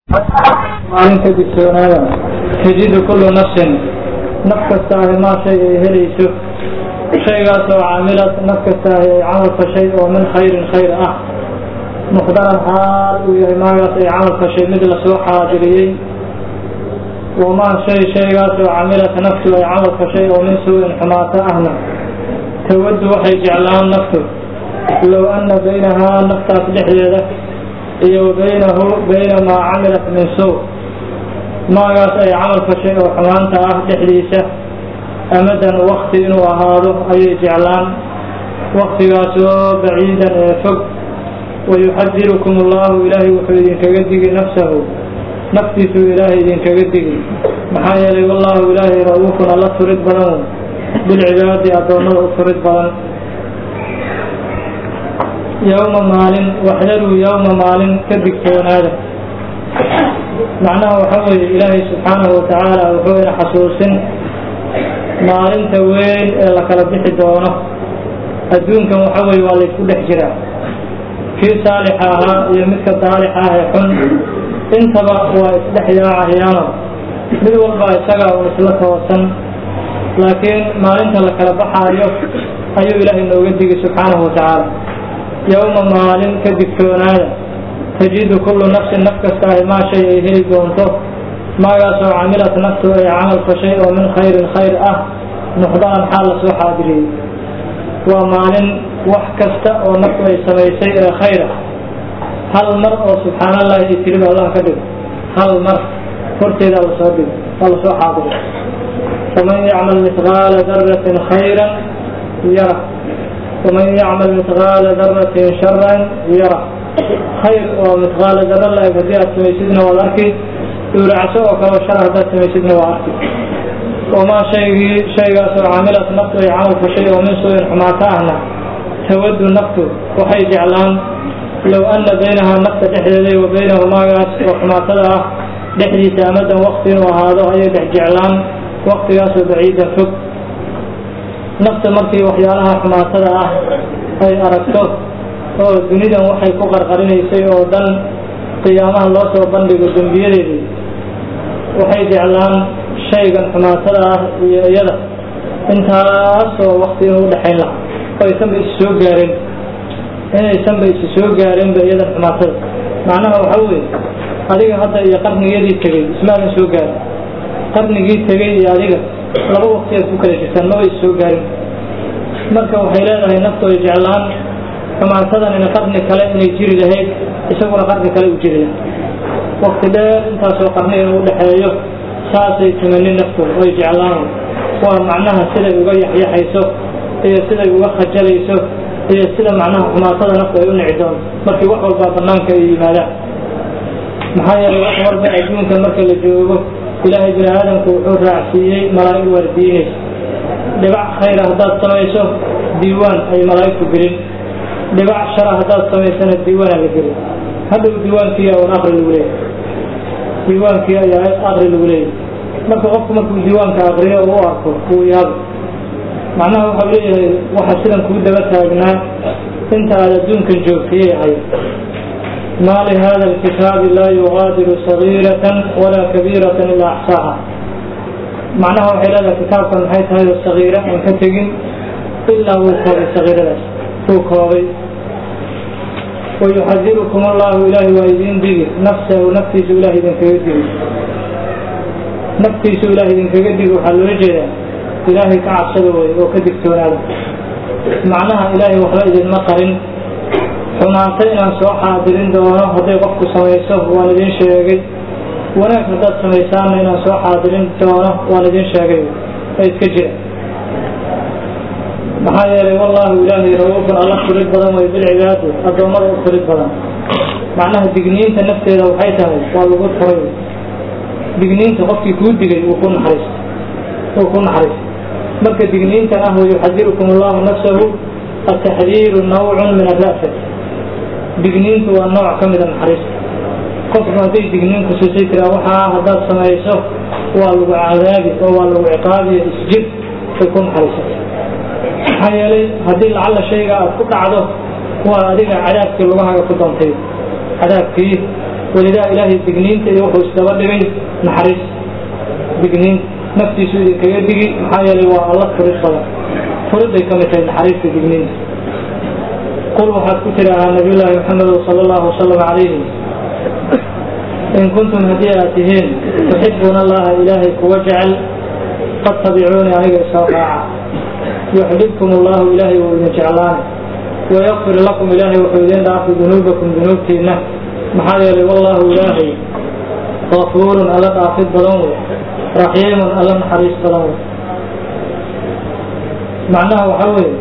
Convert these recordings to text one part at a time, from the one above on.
maalinka digtoonaada tajidu kullu nafsin naf kasta ahi maa shay ay helayso shaygaas oo caamilad naf kasta ahi ay camal fashay oo min khayrin khayr ah muqdaran xaal uu yahay maagaas ay camal fashay mid lasoo xaadiriyey wamaa shay shaygaas oo camilad naftu ay camal fashay oo min suu-in xumaato ahna tawaddu waxay jeclaan naftu low anna baynahaa naftaas dhexdeeda iyo wa baynahu bayna maa camilat min suu maagaas ay camal fashay oo xumaanta ah dhexdiisa amadan wakti inuu ahaado ayay jeclaan waktigaasoo baciidan ee fog wayuxadirukum allahu ilaahay wuxuu idinkaga digi nafsahu naftiisuu ilaahay idinkaga digi maxaa yeelay wallahu ilaahay ra-uufun alla turid badan bilcibaadi addoommada u turid badan yowma maalin waxdaruu yowma maalin ka digtoonaada macnaha waxaa weeye ilaahay subxaanahu watacaala wuxuu ina xasuusin maalinta weyn ee la kala bixi doono adduunkan waxa weye waa laysku dhex jiraa kii saalixa ahaa iyo midka daalixa ah ee xun intaba waa isdhex yaacayaano mid walba isaga un isla toosan laakiin maalinta la kala baxaayo ayuu ilaahay nooga digi subxaanahu watacaala yowma maalin ka digtoonaada tajidu kullu nafsin naf kasta ahi maa shay ay heli doonto maagaasoo camilat naftu ay camal fashay oo min khayrin khayr ah muxdaran xaal lasoo xaadiriyey waa maalin wax kasta oo naftu ay samaysay ee khayr ah hal mar oo subxaan allahi ay tiriba allah ka dhigo hal mar horteeda lasoo dhigo waa lasoo xaadiro faman yacmal mithqaala daratin khayran yara waman yacmal mithqaala daratin sharan yara khayr oo mithqaala dara la-eg haddii aad samaysidna waad arki dhuuracso oo kaleo shar haddaad samaysidna waa arki wamaa shaygii shaygaasoo camilat naftu ay camal fashay oo min suu-in xumaato ahna tawaddu naftu waxay jeclaan low anna baynahaa nafta dhexdeeda wa baynahu maagaas oo xumaatada ah dhexdiisa amadan wakti inuu ahaado ayay dhex jeclaan waktigaasoo baciidan fog nafta markii waxyaalaha xumaatada ah ay aragto oo dunidan waxay ku qarqarinaysay oo dhan qiyaamaha loo soo bandhigo dembiyadeedii waxay jeclaan shaygan xumaatada ah iyo iyada intaasoo wakti inuu udhexayn lahaa oo aysanba is soo gaareen inaysanba isi soo gaareenba iyadan xumaatada macnaha waxaa weeye adiga hadda iyo qarniyadii tegey ismaadan soo gaarin qarnigii tegey iyo adiga laba wakti aad ku kala jirtaan maba is soo gaarin marka waxay leedahay naftu ay jeclaan xumaatadan ina qarni kale inay jiri lahayd isaguna qarni kale u jiri lahay wakti dheer intaasoo qarni inuu udhexeeyo saasay timanin naftu ay jeclaan waa macnaha siday uga yaxyaxayso iyo siday uga khajalayso iyo sida macnaha xumaatada naftu ay u nici doonto markii wax walbaa banaanka ay yimaadaan maxaa yeelay wax walba adduunka marka la joogo ilaahay bini aadamku wuxuu raacsiiyey malaa'ig waardiinaysa dhibac khayra haddaad samayso diiwaan ay malaa'igtu gelin dhibac shara haddaad samaysana diiwaanaa la gelin hadhow diiwaankii un aqri lagu leeyahy diiwaankii ayaa aqri lagu leeyahy marka qofku markuu diiwaanka aqriyo u arko uu yaabo macnaha waxau leeyahay waxa sidan kuu daba taagnaa inta aad adduunkan joogtayay ahayd maa lihada alkitaabi laa yugaadiru sagiiratan walaa kabiiratan ilaa axsaaha macnaha waxay leedahay kitaabkan maxay tahay oo sagiira aan ka tegin ilaa wuu koobay sagiiradaas wuu koobay wayuxadirukum allahu ilaahay waa idin digi nafsahu naftiisu ilahay idinkaga digi naftiisu ilahay idinkaga digi waxaa loola jeedaa ilaahay ka cabsada way oo ka digtoonaada macnaha ilaahay waxba idinma qarin xumaanto inaan soo xaadirin doono hadday qofku samayso waan idin sheegay wanaag haddaad samaysaanna inaan soo xaadirin doono waan idin sheegay ee iska jira maxaa yeelay wallaahu ilaahay ra-uufun alla furid badan way bilcibaadi addoommada u furid badan macnaha digniinta nafteeda waxay tahay waa lagu turay digniinta qofkii kuu digay wuu ku naxariista wuu ku naxariista marka digniintan ah wayuxadirukum allahu nafsahu ataxdiiru nawcun min ara'fat digniintu waa nooc ka mida naxariista qofku hadday digniin kususay tiraa waxaa haddaad samayso waa lagu cadaabi oo waa lagu ciqaabiyo isjir ay ku naxariisata maxaa yeelay haddii lacalla shayga aad ku dhacdo waa adiga cadaabkii lugahaaga ku doontay cadaabkii welidaa ilaahay digniinta iyo wuxuu isdaba dhigay naxariis digniinta naftiisu idinkaga digi maxaa yeelay waa alla furid badan furiday ka mid tahay naxariista digniinta qul waxaad ku tidhaahaa nabiyullaahi maxamed sala allahu wasalam calayhi in kuntum haddii aad tihiin tuxibuuna allaha ilaahay kuwa jecel fattabicuuni aniga isoo raaca yuxbibkum allahu ilaahay wuu idin jeclaanay wayakfir lakum ilaahay wuxuu idin dhaafi dunuubakum dunuubtiinna maxaa yeelay wallaahu ilaahay gafuurun alla dhaafid badan wey raxiimun alla naxariis badan wey macnaha waxaa weeye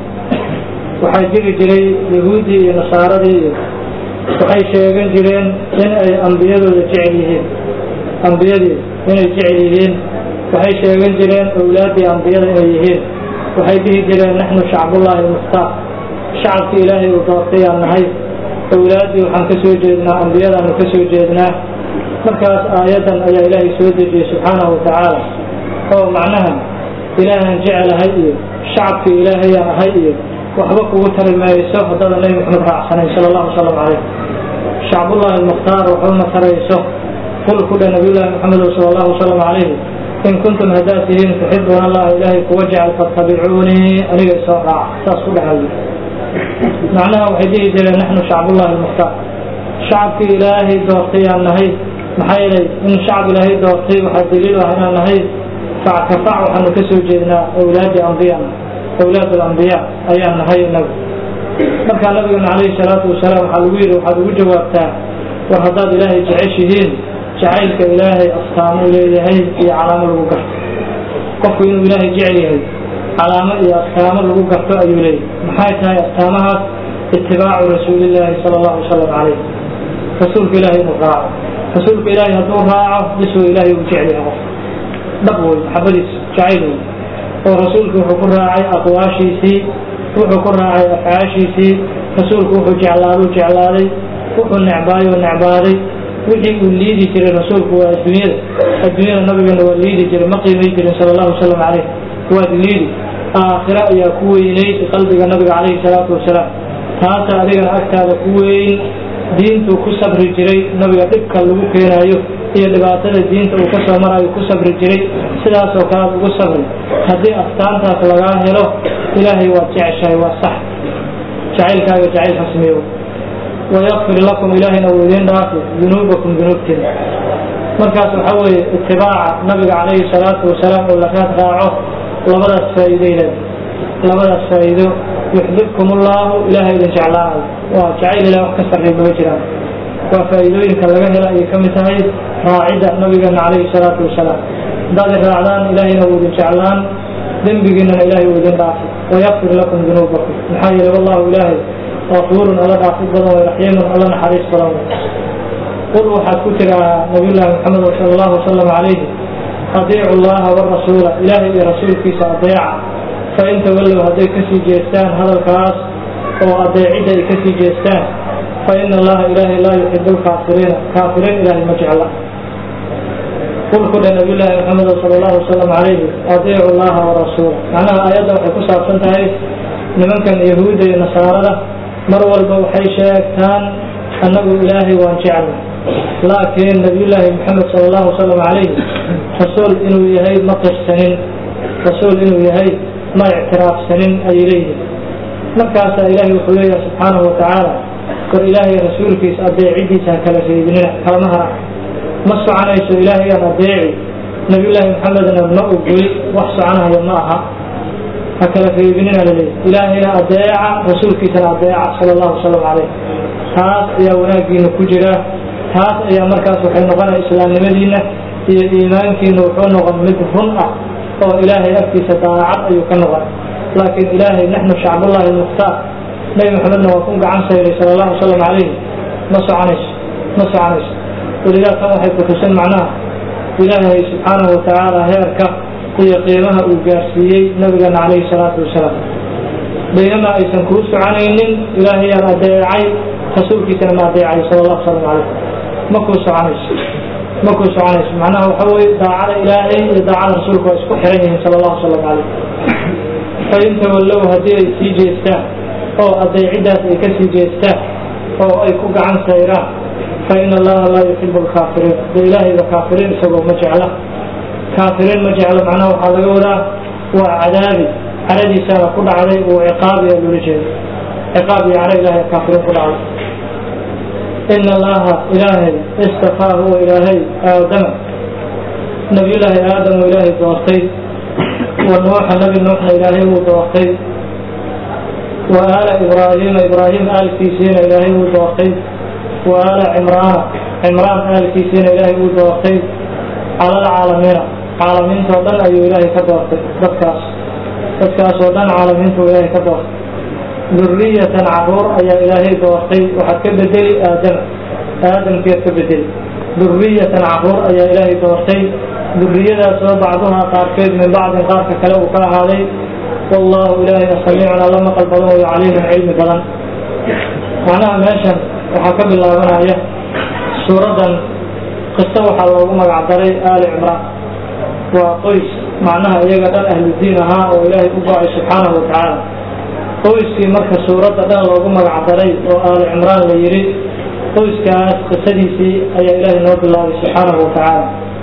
waxaa jiri jiray yahuuddii iyo nasaaradii iyo waxay sheegan jireen in ay ambiyadooda jecel yihiin ambiyadii inay jecel yihiin waxay sheegan jireen owlaaddii ambiyada inay yihiin waxay dhihi jireen naxnu shacbullaahi almukhtaar shacabka ilaahay uu doortayaan nahay owlaaddii waxaan ka soo jeednaa ambiyadaanu ka soo jeednaa markaas aayaddan ayaa ilaahay soo dejiyey subxaanahu wa tacaala oo macnaha ilaahan jecelahay iyo shacabka ilaahayaan ahay iyo waxba kugu tari mayso haddada nebi maxamed raacsanayn sala allahu wasalam calayh shacbullahi almukhtaar waxuma tarayso qul ku dheh nabiyullaahi maxamed sala allahu wasalam calayhi in kuntum haddaad tihiin tuxibuuna allaha ilaahay kuwa jecel fattabicuunii aniga isoo raaca saas ku dhexay macnaha waxay dhihi jireen naxnu shacbullahi almukhtaar shacabkii ilaahay doortayaan nahay maxaa yeelay in shacab ilaahay doortay waxaa daliil ah inaan nahay fac ka fac waxaanu ka soo jeednaa awlaadi ambiyana awlaad alambiyaa ayaan nahay inagu markaa nabigana calayhi salaatu wasalaam waxaa lagu yidhi waxaad ugu jawaabtaa war haddaad ilaahay jeceshihiin jacaylka ilaahay astaamo leeyahay iyo calaamo lagu garto qofku inuu ilaahay jecel yahay calaamo iyo astaamo lagu garto ayuu leeyahay maxay tahay astaamahaas itibaacu rasuulillaahi sala allahu wasalam calayh rasuulka ilaahay inuu raaco rasuulka ilaahay hadduu raaco biswa ilaahay uu jecel yahay qof dhab wey maxabadiis jacayl wey oo rasuulku wuxuu ku raacay aqwaashiisii wuxuu ku raacay afcaashiisii rasuulku wuxuu jeclaaduu jeclaaday wuxuu necbaayuu necbaaday wixii uu liidi jiray rasuulku waa adduunyada adduunyada nabigana waa liidi jiray ma qiimay jirin sala allahu wasalam caleyh waad liidi aakhiro ayaa ku weynayd qalbiga nabiga calayhi salaatu wasalaam taasa adigana agtaada ku weyn diintuu ku sabri jiray nabiga dhibka lagu keenaayo iyo dhibaatada diinta uu ka soo marayo ku sabri jiray sidaasoo kale ad ugu sabri haddii astaantaas lagaa helo ilaahay waad jeceshahay waa sax jacaylkaaga jacayl xasmiyo wayakfir lakum ilaahayna uu idiin dhaafi dunuubakum dunuubtiina markaas waxaa weeye itibaaca nabiga calayhi salaatu wasalaam oo la raad raaco labadaas faa'iideyleed labadaas faa'iido yuxbibkum ullahu ilaahay idin jeclaanayo waa jacayl ilah wax ka sarreey mama jiraan waa faa'iidooyinka laga hela ayay ka mid tahay raacidda nabigeena calayhi salaatu wasalaam haddaad i raacdaan ilaahayna uu idin jeclaan dembigiinana ilaahay uu idin dhaafi wayakfir lakum dunuubakum maxaa yeelay wallahu ilaahay gafuurun alla dhaafid badan way raxiimun alla naxariis badan way qul waxaad ku tidhaahaa nabiyullaahi maxamed sala allahu wasalam calayhi adiicu llaha warasuula ilaahay iyo rasuulkiisa adeeca fain tawallow hadday kasii jeestaan hadalkaas oo adeecidda ay kasii jeestaan fa ina allaha ilaahay laa yuxibu lkaafiriina kaafiriin ilaahay ma jecla qul ku dhe nabiyullaahi maxamed sala allahu wasalam calayhi adiicu llaha warasuula macnaha aayadda waxay ku saabsan tahay nimankan yahuudda iyo nasaarada mar walba waxay sheegtaan annagu ilaahay waan jeclay laakiin nabiyullaahi maxamed sala allahu wasalam calayhi rasuul inuu yahay ma qirsanin rasuul inuu yahay ma ictiraafsanin ayay leeyihin markaasaa ilaahay wuxuu leeyahay subxaanahu watacaala war ilaahay rasuulkiisa adeecidiisa ha kala reebinina kalama hara ma soconayso ilaahayaan adeeci nabiyullaahi maxamedna ma ogoli wax soconaya ma aha ha kala reebinina laleeyahy ilaahayna adeeca rasuulkiisana adeeca sala allahu wasalam calayh taas ayaa wanaaggiina ku jira taas ayaa markaas waxay noqonaya islaamnimadiina iyo iimaankiina wuxuu noqon mid run ah oo ilaahay agtiisa daacad ayuu ka noqon laakiin ilaahay naxnu shacbullahi almukhtaar nebi maxamedna waa ku gacan sayray sala allahu wasalam calayhi ma soconayso ma soconayso welidaa tan waxay kutusin macnaha ilaahay subxaanahu watacaala heerka iyo qiimaha uu gaarsiiyey nabigeena calayhi salaatu wasalaam baynama aysan kuu soconaynin ilaahayaan adeecay rasuulkiisana ma adeecay sala allahu salam calayh ma kuu soconayso ma kuu soconayso macnaha waxa weye daacada ilaahay iyo daacada rasuulka waa isku xiran yihiin sala allahu salam calayh fain tawallow haddii ay sii jeestaan oo adeeciddaas ay ka sii jeestaan oo ay ku gacan sayraan fain allaha laa yuxibu lkaafiriin de ilaahayba kaafiriin isagoo ma jecla kaafiriin ma jeclo macnaha waxaa laga wadaa waa cadaabi caradiisaana ku dhacday uu ciqaabi ee loola jeedo ciqaab iyo caro ilahay kaafiriin ku dhacday ina allaha ilaahay istafaa huwa ilaahay aadama nabiyullaahi aadam uu ilaahay doortay wa nuuxa nabi nuuxna ilaahay wuu doortay wa aala ibraahiima ibraahim aalkiisiina ilaahay wuu doortay wa aala cimraana cimraan aalkiisiina ilaahay wuu doortay cala alcaalamiina caalamiintoo dhan ayuu ilaahay ka doortay dadkaas dadkaasoo dhan caalamiintuu ilaahay ka doortay duriyatan caruur ayaa ilaahay doortay waxaad ka bedeli aadama aadamkeed ka bedeli duriyatan caruur ayaa ilaahay doortay duriyadaasoo bacduhaa qaarkeed min bacdin qaarka kale uu ka ahaaday wallahu ilaahay samiicun alla maqal badan wayo caliimun cilmi badan macnaha meeshan waxaa ka bilaabanaya suuraddan qiso waxaa loogu magacdaray aali cimraan waa qoys macnaha iyaga dhan ahludiin ahaa oo ilaahay u go-ay subxaanahu watacaala qoyskii marka suuradda dhan loogu magacdaray oo aali cimraan la yidhi qoyskaas qisadiisii ayaa ilaahay noo bilaabay subxaanahu watacaala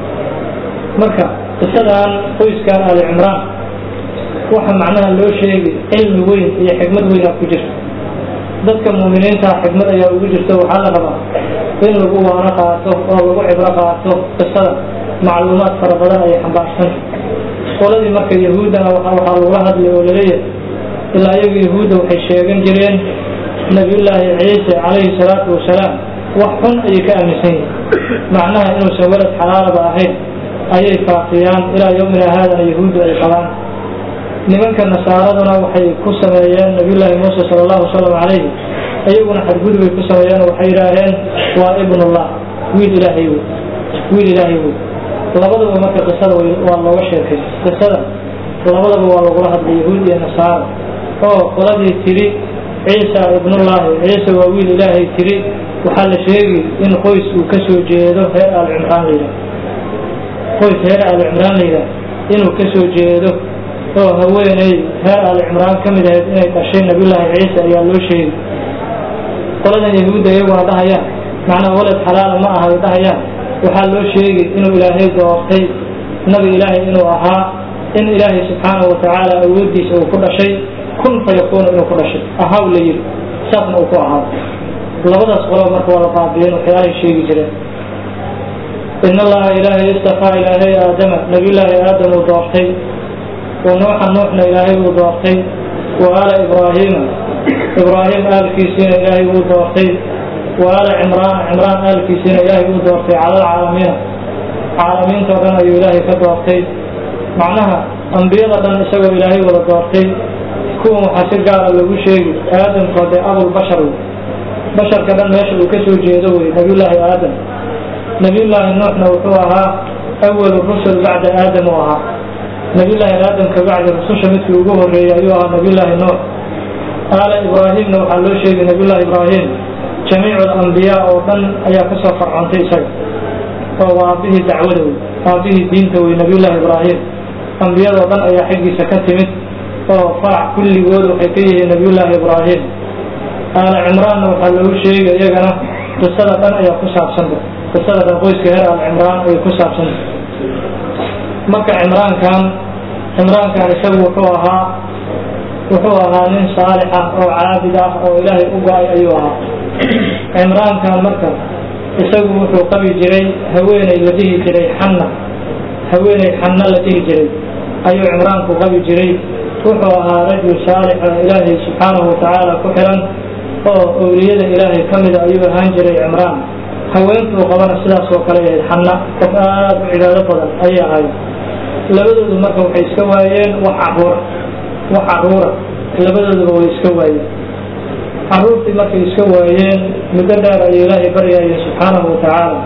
marka qisadan qoyskan aali cimraan waxa macnaha loo sheegi cilmi weyn iyo xikmad weynaa ku jirta dadka muuminiinta xikmad ayaa ugu jirta waxaa la rabaa in lagu waano qaato oo lagu cibro qaato qisada macluumaad fara badan ayay xambaarsanta qoladii marka yahuuddana waxaa lagula hadlay oo laleeyahay ilaa iyagu yahuudda waxay sheegan jireen nabiyullaahi ciise calayhi salaatu wasalaam wax xun ayay ka aaminsan yihin macnaha inuusan welad xalaalaba ahayn ayay faafiyaan ilaa yowmina haadana yahuuddu ay qabaan nimanka nasaaraduna waxay ku sameeyeen nabiyullaahi muuse sala allahu wasalam calayhi iyaguna xadgudubay ku sameeyeen waxay yidhaaheen waa ibnullah wiil ilaahay wey wiil ilaahay wey labadaba marka qisada waa looga sheekay qisada labadaba waa lagula hadlay yahuud iyo nasaara oo qoladii tidhi ciisa ibnullaahi ciise waa wiil ilaahay tidhi waxaa la sheegi in qoys uu ka soo jeedo reer aal cimraan la yidhaah qoys reer aal cimraan la yidhaah inuu ka soo jeedo oo haweeney reer aal cimraan ka mid ahayd inay dhashay nabiyullaahi ciise ayaa loo sheegi qoladan yahuudda iyaguna dhahayaan macnaa walad xalaala ma aha ay dhahayaan waxaa loo sheegi inuu ilaahay doortay nabi ilaahay inuu ahaa in ilaahay subxaanahu watacaala awooddiisa uu ku dhashay kun fayakuunu inuu ku dhashay ahaw la yidhi saasna uu ku ahaa labadaas qolo marka waa la baabiyeen waxyaalahay sheegi jireen in allaha ilaahay istafaa ilaahay aadama nabiyullaahi aadam uu doortay wa nuuxa nuuxna ilaahay uu doortay wa aala ibraahiima ibraahim aalkiisiina ilaahay uu doortay wa aala cimraan cimraan aalkiisiina ilaahay uu doortay cala alcaalamiina caalamiintao dhan ayuu ilaahay ka doortay macnaha ambiyada dhan isagoo ilaahay wada doortay kuwan waxaa si gaara lagu sheegi aadamkoo dee abulbashar wey basharka dhan meesha uu ka soo jeedo wey nabiyullaahi aadam nabiyullaahi nuuxna wuxuu ahaa awalu rusul bacda aadam uu ahaa nabiyullaahi aadam ka bacdi rususha midkii ugu horreeyey ayuu ahaa nabiyullaahi nuux aala ibraahimna waxaa loo sheegay nabiyullaahi ibraahim jamiicu alambiyaa oo dhan ayaa ka soo farcontay isaga oo waa aabbihii dacwada wey aabbihii diinta wey nabiyullaahi ibraahim ambiyadoo dhan ayaa xaggiisa ka timid oo farac kulligood waxay ka yihiin nabiyullaahi ibraahim aala cimraanna waxaa loogu sheegay iyagana qisada dhan ayaa ku saabsanta qisada dhan qoyska heer aal cimraan ayay ku saabsanta marka cimraankan cimraankan isagu wuxuu ahaa wuxuu ahaa nin saalix ah oo caabid ah oo ilaahay u go-ay ayuu ahaa cimraankan marka isagu wuxuu qabi jiray haweeney la dhihi jiray xanna haweeney xanna la dhihi jiray ayuu cimraanku qabi jiray wuxuu ahaa rajul saalix oo ilaahay subxaanahu watacaala ku xiran oo owliyada ilaahay ka mida ayuu ahaan jiray cimraan haweentuu qabana sidaas oo kale ahayd xanna qof aada u cibaado badan ayay ahayd labadoodu marka waxay iska waayeen wax caruura wax caruura labadooduba way iska waayeen caruurtii markay iska waayeen muddo dheer ayay ilaahay baryayeen subxaanahu watacaala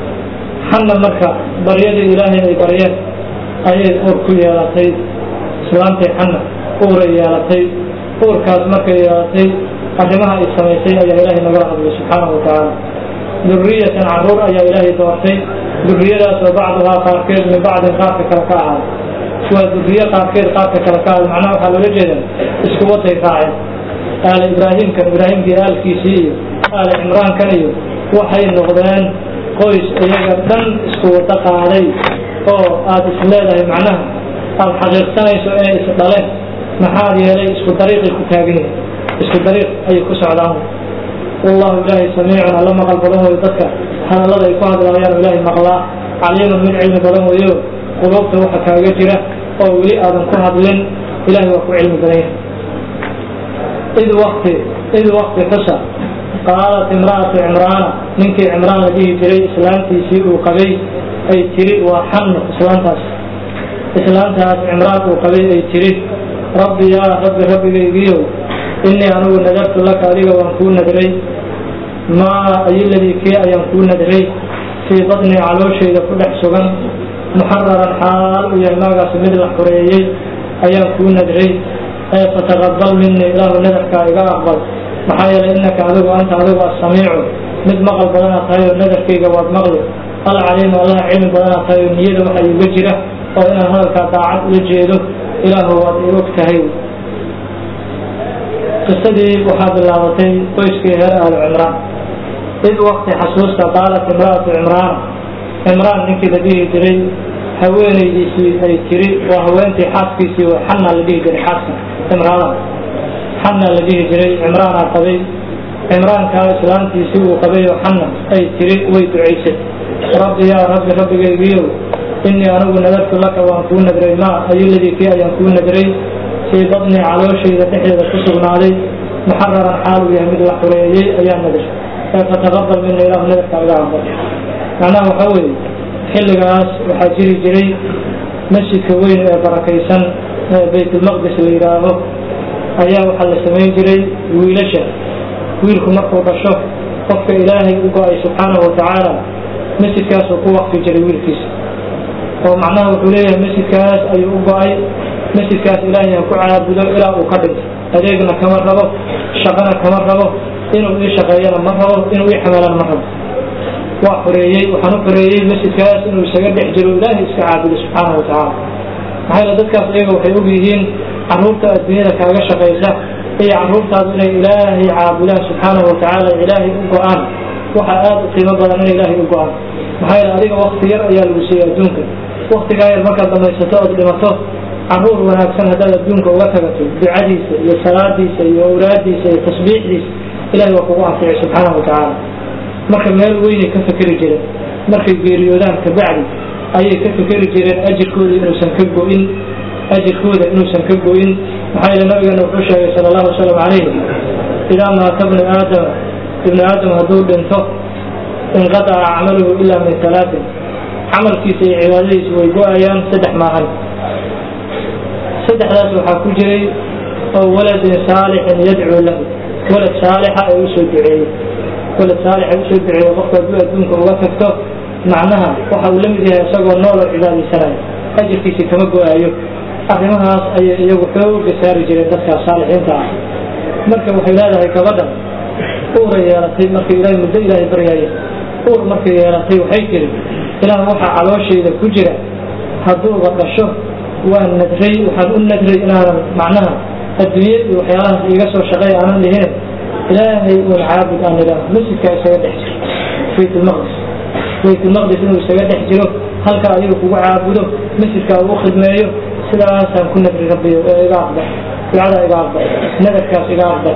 xanna marka baryadii ilaahay ay baryeen ayay uur ku yeelatay islaantay xanna uuray yeelatay uurkaas markay yeelatay arrimaha ay samaysay ayaa ilaahay nagala hadlay subxaanahu watacaala duriyatan caruur ayaa ilaahay doortay duriyadaas oo bacduhaa qaarkeed min bacdin qaarka kale ka ahaad waa duriye qaarkeed qaarka kale ka ahaad macnaha waxaa loola jeeda isku waday raaceen aala ibraahimkan ibraahimkii aalkiisii iyo aala cimraankan iyo waxay noqdeen qoys iyaga dhan isku wada qaaday oo aada is leedahay macnaha aada xaqiiqsanayso inay is dhaleen maxaa yeelay isku dariiqay ku taagan yihin isku dariiq ayay ku socdaan wallahu ilaahay samiicun alla maqal badan weyo dadka hadallada ay ku hadlaayaan ilaahay maqlaa caliimun mid cilmi badan weyo quluubta waxa kaaga jira oo weli aadan ku hadlin ilahay waa ku cilmi badan yahay id wakti id wakti xusa qaalat imra'atu cimraana ninkii cimraan la dhihi jiray islaantiisii uu qabay ay tiri waa xanno islaantaas islaantaas cimraan uu qabay ay tiri rabbi yaa rabbi rabbigaygiiyow innii anugu nadartu laka adiga waan kuu nadray maa ayoladii kii ayaan kuu nadray fii badnii calooshayda ku dhex sugan muxararan xaal u yahay maagaas mid la xoreeyey ayaan kuu nadray ee fataqabal minii ilaahu nadarkaa iga aqbal maxaa yeelay innaka adigu anta adigu assamiicu mid maqal badanaa tahay oo nadarkayga waad maqli alcaliimu allaha cilmi badanaa tahay oo niyada waxa iga jira oo inaan hadalkaa daacad ula jeedo ilaahu waad i og tahay qisadii waxaa bilaabatay qoyskii reer ahlu cimraan id wakti xasuusta qaalat imra'atu cimraan cimraan ninkii la dhihi jiray haweenaydiisii ay tiri waa haweentii xaaskiisii oo xanna la dhihi jiray xaaska cimraana xanna la dhihi jiray cimraanaa qabay cimraankaa islaantiisii uu qabay oo xanna ay tiri way ducaysay rabbi yaa rabbi rabbigaygiiyow innii anigu nadartu laka waan kuu nadray maa ayoladii kii ayaan kuu nadray fii badni calooshayda dhexdeeda ku sugnaaday muxararan xaal uu yahay mid la xureeyey ayaa nadar ee fataqabal mina ilaahu nadarka iga aqbal macnaha waxaa weeye xilligaas waxaa jiri jiray masjidka weyn ee barakaysan ee baytulmaqdis la yidhaaho ayaa waxaa la samayn jiray wiilasha wiilku markuu dhasho qofka ilaahay u go-ay subxaanahu watacaala masjidkaasuu ku waqfi jiray wiilkiisa oo macnaha wuxuu leeyahay masjidkaas ayuu u go-ay masjidkaas ilaahay ha ku caabudo ilaa uu ka dhinto adeegna kama rabo shaqana kama rabo inuu ii shaqeeyana ma rabo inuu ii xameelana ma rabo waa xoreeyey waxaan u xoreeyey masjidkaas inuu isaga dhex jiro ilaahay iska caabudo subxaanahu watacaala maxaa yeele dadkaas iyaga waxay og yihiin carruurta adduunyada kaaga shaqaysa iyo carruurtaadu inay ilaahay caabudaan subxaanahu watacaala ilaahay u go-aan waxaa aada u qiimo badan inay ilaahay u go-aan maxaa yeele adiga wakti yar ayaa lagu siiyey adduunka waktigaa yar markaad dhamaysato ood dhimato caruur wanaagsan haddaad adduunka uga tagato ducadiisa iyo salaadiisa iyo awlaadiisa iyo tasbiixdiisa ilahay waa kugu anficay subxaanahu watacaala marka meel weynay ka fekeri jireen markay geeriyoodaan kabacdi ayay ka fekeri jireen ajirkooda inuusan ka go-in ajirkooda inuusan ka go-in maxaa yeele nabigeena wuxuu sheegay sala allahu wasalam calayh idaa maata bnu aadama ibnu aadam hadduu dhinto inqadaca camaluhu ilaa min talaatin camalkiisa iyo cibaadadiisa way go-ayaan saddex maahan saddexdaas waxaa ku jiray oo waladin saalixin yadcuu lahu walad saalixa ee usoo duceeyey walad saalixa usoo duceeye qofka hadduu adduunka uga tagto macnaha waxa uu la mid yahay isagoo nooloo cibaadaysanayo ajirkiisi kama go-aayo arrimahaas ayay iyagu xooga saari jireen dadkaas saalixiinta ah marka waxay leedahay gabadhan uura yeelatay markay ilaahay muddo ilaahay baryaaya uur markay yeelatay waxay tiri ilaah waxaa calooshayda ku jira hadduuba dhasho waan nadray waxaan u nadray inaanan macnaha adduunye iyo waxyaalahaas iiga soo shaqeey aanan dhihine ilaahay uun caabud aan idhaaho masjidkaa isaga dhex jiro baytulmaqdis baytulmaqdis inuu isaga dhex jiro halkaa adiga kugu caabudo masjidkaa ugu khidmeeyo sidaasaan ku nadri rabbiyo ee iga aqbal ducadaa iga aqbal nadarkaas iga aqbal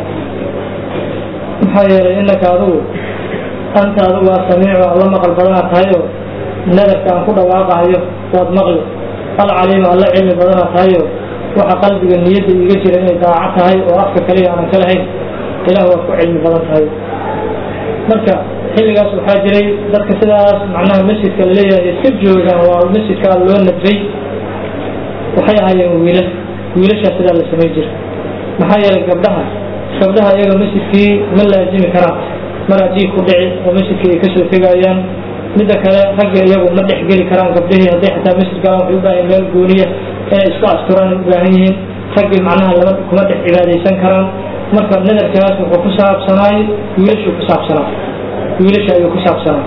maxaa yeelay innaka adugu anta adugu asamiicu alla maqal badanaa tahayoo nadarka aan ku dhawaaqahayo waad maqli alcaliimu alla cilmi badanaa tahayo waxa qalbiga niyadda iiga jira inay daaco tahay oo afka kaliya aanan ka lahayn ilaah waa ku cilmi badan tahay marka xilligaas waxaa jiray dadka sidaas macnaha masjidka laleeyahay iska joogaan waa masjidkaa loo nadray waxay ahaayeen wiilal wiilashaa sidaa la samay jira maxaa yeelay gabdhaha gabdhaha iyaga masjidkii ma laazimi karaan mar haddii ku dhici oo masjidkii ay kasoo tegayaan midda kale ragga iyagu ma dhex geli karaan gabdhihii hadday xataa masjid galaan waxay u baahan meel gooniya inay isku asturaan u baahan yihiin raggii macnaha lama kuma dhex cibaadaysan karaan marka nadarkaas wuxuu ku saabsanaay wiilashuu ku saabsanaa wiilasha ayuu ku saabsanaa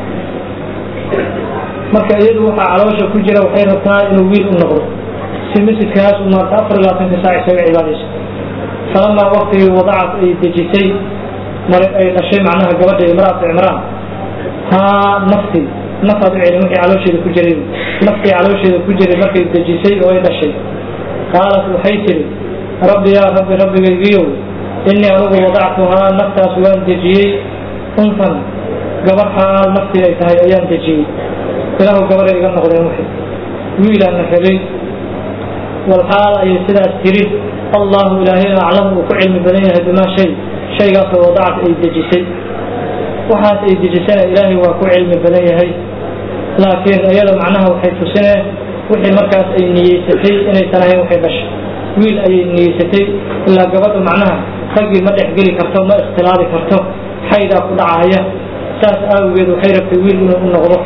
marka iyadu waxaa caloosha ku jira waxay rabtaa inuu wiil u noqdo si masjidkaas u maarta afar iyo labaatanka saac isaga cibaadayso falamaa waktigii wadacad ay dejisay mar ay dhashay macnaha gabadha imraatu cimraan haa naftii nafaad u celin wixii caloosheeda ku jiray naftii caloosheeda ku jiray markay dejisay oo ay dhashay qaalat waxay tidhi rabbi yaa rabbi rabbigaygiyow innii anugu wadactuhaa naftaas waan dejiyey untan gabar xaal naftii ay tahay ayaan dejiyey ilaahu gabaray iga noqdeen wixii wiilaana helay walxaal ayay sidaas tiri allahu ilaahayna aclamu uu ku cilmi badan yahay bimaa shay shaygaasoo wadacat ay dejisay waxaas ay dejisana ilaahay waa ku cilmi badan yahay laakiin iyada macnaha waxay tusineen wixii markaas ay niyeysatay inaysan ahayn waxay dhashay wiil ayay niyeysatay ilaa gabadhu macnaha raggii ma dhexgeli karto ma ikhtilaabi karto xaydaa ku dhacaya saas aawigeed waxay rabtay wiil inuu u noqdo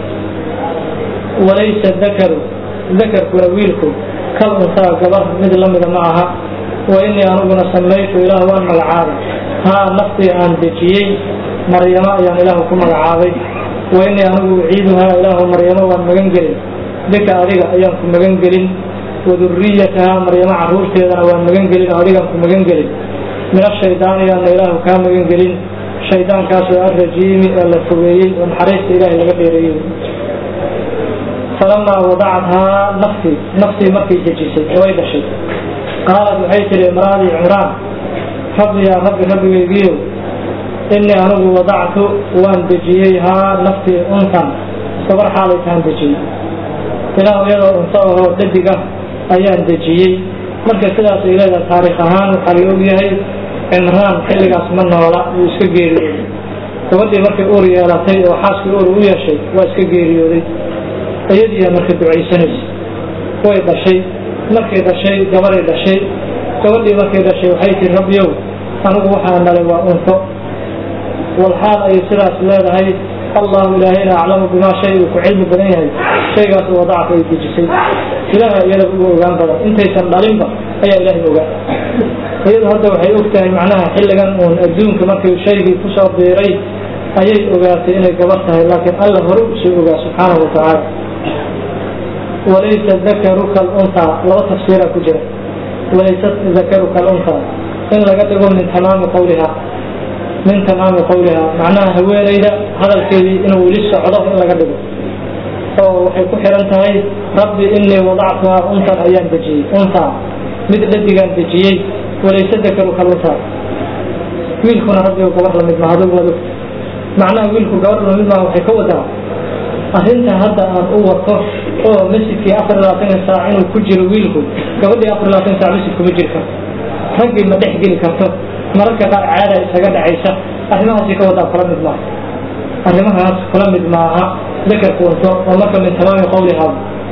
walaysa dakaru dakarkuna wiilku kal unsaa gabar mid lamida ma aha wa inii aniguna samaytu ilaah waan magacaabay haa naftii aan dejiyey maryamo ayaan ilaahu ku magacaabay wa inii anigu uciiduhaa ilaahu maryamo waan magan gelin bika adiga ayaan ku magan gelin waduriyatahaa maryamo caruurteedana waan magan gelin adigaan ku magan gelin min ashaydaani yaana ilaahu kaa magan gelin shaydaankaasoo arrajiimi ee la fogeeyey oo naxariista ilaahay laga dheereeyey falamaa wadacathaa naftii naftii markay dejisay oo ay dhashay qaalad waxay tihi imraadii cimraan rabbi yaa rabbi rabbigaygiiyow innii anigu wadactu waan dejiyey haa naftii untan gabar xaalay tahan dejiyey ilaahu iyadoo unto ahoo dhadig ah ayaan dejiyey marka sidaas ay leedahay taariikh ahaan waxaa la ogyahay cimraan xilligaas ma noola wuu iska geeriyooday gabadhii markay uur yeelatay oo xaaskii uur u yeeshay waa iska geeriyooday iyadiiyaa marka ducaysanaysa way dhashay markay dhashay gabaday dhashay gabadhii markay dhashay waxay tihi rabbiyow anigu waxaa dhalay waa unto walxaal ayay sidaas leedahay allahu ilaahayna aclamu bimaa shay uu ku cilmi badan yahay shaygaas wadacka ay dejisay ilaaha iyada ugu ogaan badan intaysan dhalinba ayaa ilaahay ogaa iyadu hadda waxay og tahay macnaha xilligan uun adduunka markii shaygii kusoo biiray ayay ogaatay inay gabar tahay laakiin alla hore usoo ogaa subxaanahu watacaala walaysa dakaru kaluntaa laba tafsiira ku jira walaysa dakaru kaluntaa in laga dhigo min tamaami qawliha min tamaami qawliha macnaha haweenayda hadalkeedii inuu weli socdo in laga dhigo oo waxay ku xihan tahay rabbi inii wadactuhaa untan ayaan dejiyey untaa mid dhadigaan dejiyey walayse dakaru kaluntaa wiilkuna rabbi gabar lamid maha adigu waad ogta macnaha wiilku gabar lamid maha waxay ka wadaa arrinta hadda aan u wato oo masjidkii afar labaatanka saac inuu ku jiro wiilku gabadhii afar labaatan saac masjid kuma jiri karto raggii ma dhex geli karto mararka qaar caada isaga dhacaysa arrimahaasi ka wadaa kula mid maaha arrimahaas kula mid maaha dakarku unto oo marka min tamaami qawlihaa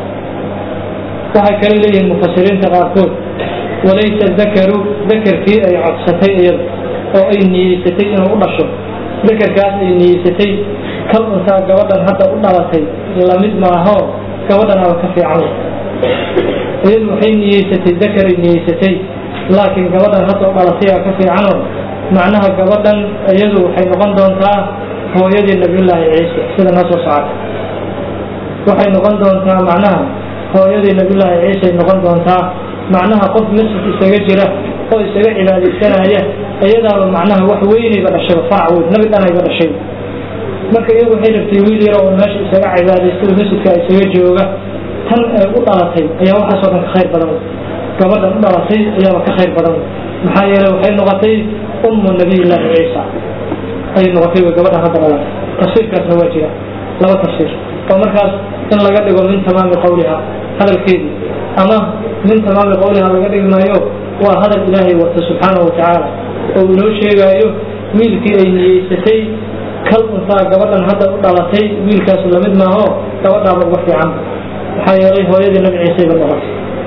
waxay kale leeyihiin mufasiriinta qaarkood walaysa dakaru dakarkii ay codsatay iyada oo ay niyeysatay inuu u dhasho dakarkaas ay niyeysatay kal untaa gabadhan hadda u dhalatay lamid maaho gabadhan aba ka fiican iyadu waxay niyeysatay dakaray niyeysatay laakiin gabadhan hadda u dhalatay aa ka fiicano macnaha gabadhan iyadu waxay noqon doontaa hooyadii nabiyullaahi ciise sida noo soo socota waxay noqon doontaa macnaha hooyadii nabiyullaahi ciise ay noqon doontaa macnaha qof masjid isaga jira oo isaga cibaadaysanaya iyadaaba macnaha wax weynayba dhashayba farac weyn nabi dhanayba dhashay marka iyagu waxay rabtay wiil yar oo meesha isaga cibaadaysta oo masjidka isaga jooga tan ay u dhalatay ayaa waxaasoo dhan ka khayr badan gabadhan u dhalatay ayaaba ka khayr badan maxaa yeelay waxay noqotay ummu nabiyillaahi ciisa ayay noqotay way gabadhan hadda dhalatay tafsiirkaasna waa jira laba tafsiir oo markaas in laga dhigo min tamaami qawliha hadalkeedii ama min tamaami qawliha laga dhigi maayo waa hadal ilaahay wata subxaanahu watacaala oo inoo sheegaayo wiilkii ay niyeysatay kal untaa gabadhan hadda u dhalatay wiilkaasu lamid maaho gabadhaaba uga fiican maxaa yeelay hooyadii nabi ciisayba noqotay